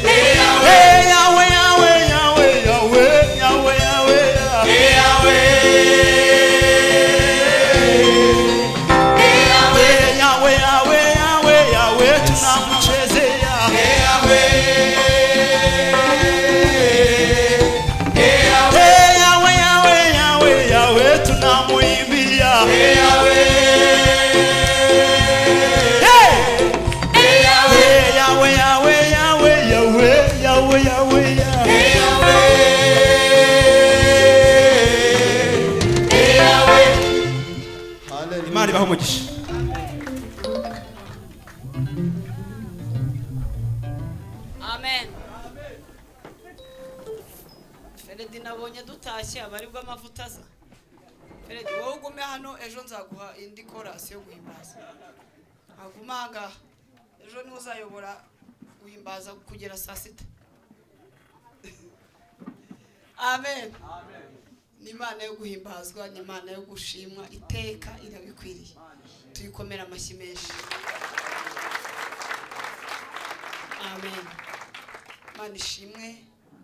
Eh, yawe yawe yawe yawe yawe yawe ya Yawe, Yawe, Yawe, Yawe, Yawe, tunakuchezea. Eh, Yawe, Yawe, Yawe, Yawe, tunamuimbia. Hey! Eh, Yawe, Yawe, Yawe, Yawe, Yawe, Yawe, ya. Imana ibahe umugisha. amen feredi nabonye dutashye aba aribwo amavuta aza feredi wowe ugume hano ejo nzaguha indi korasi yo guhimbaza ntagume ahangaha ejo niho uzayobora guhimbaza kugera saa sita amen ni imana yo guhimbazwa ni imana yo gushimwa iteka irabikwiriye tuyikomere amashyi menshi amen imana ishimwe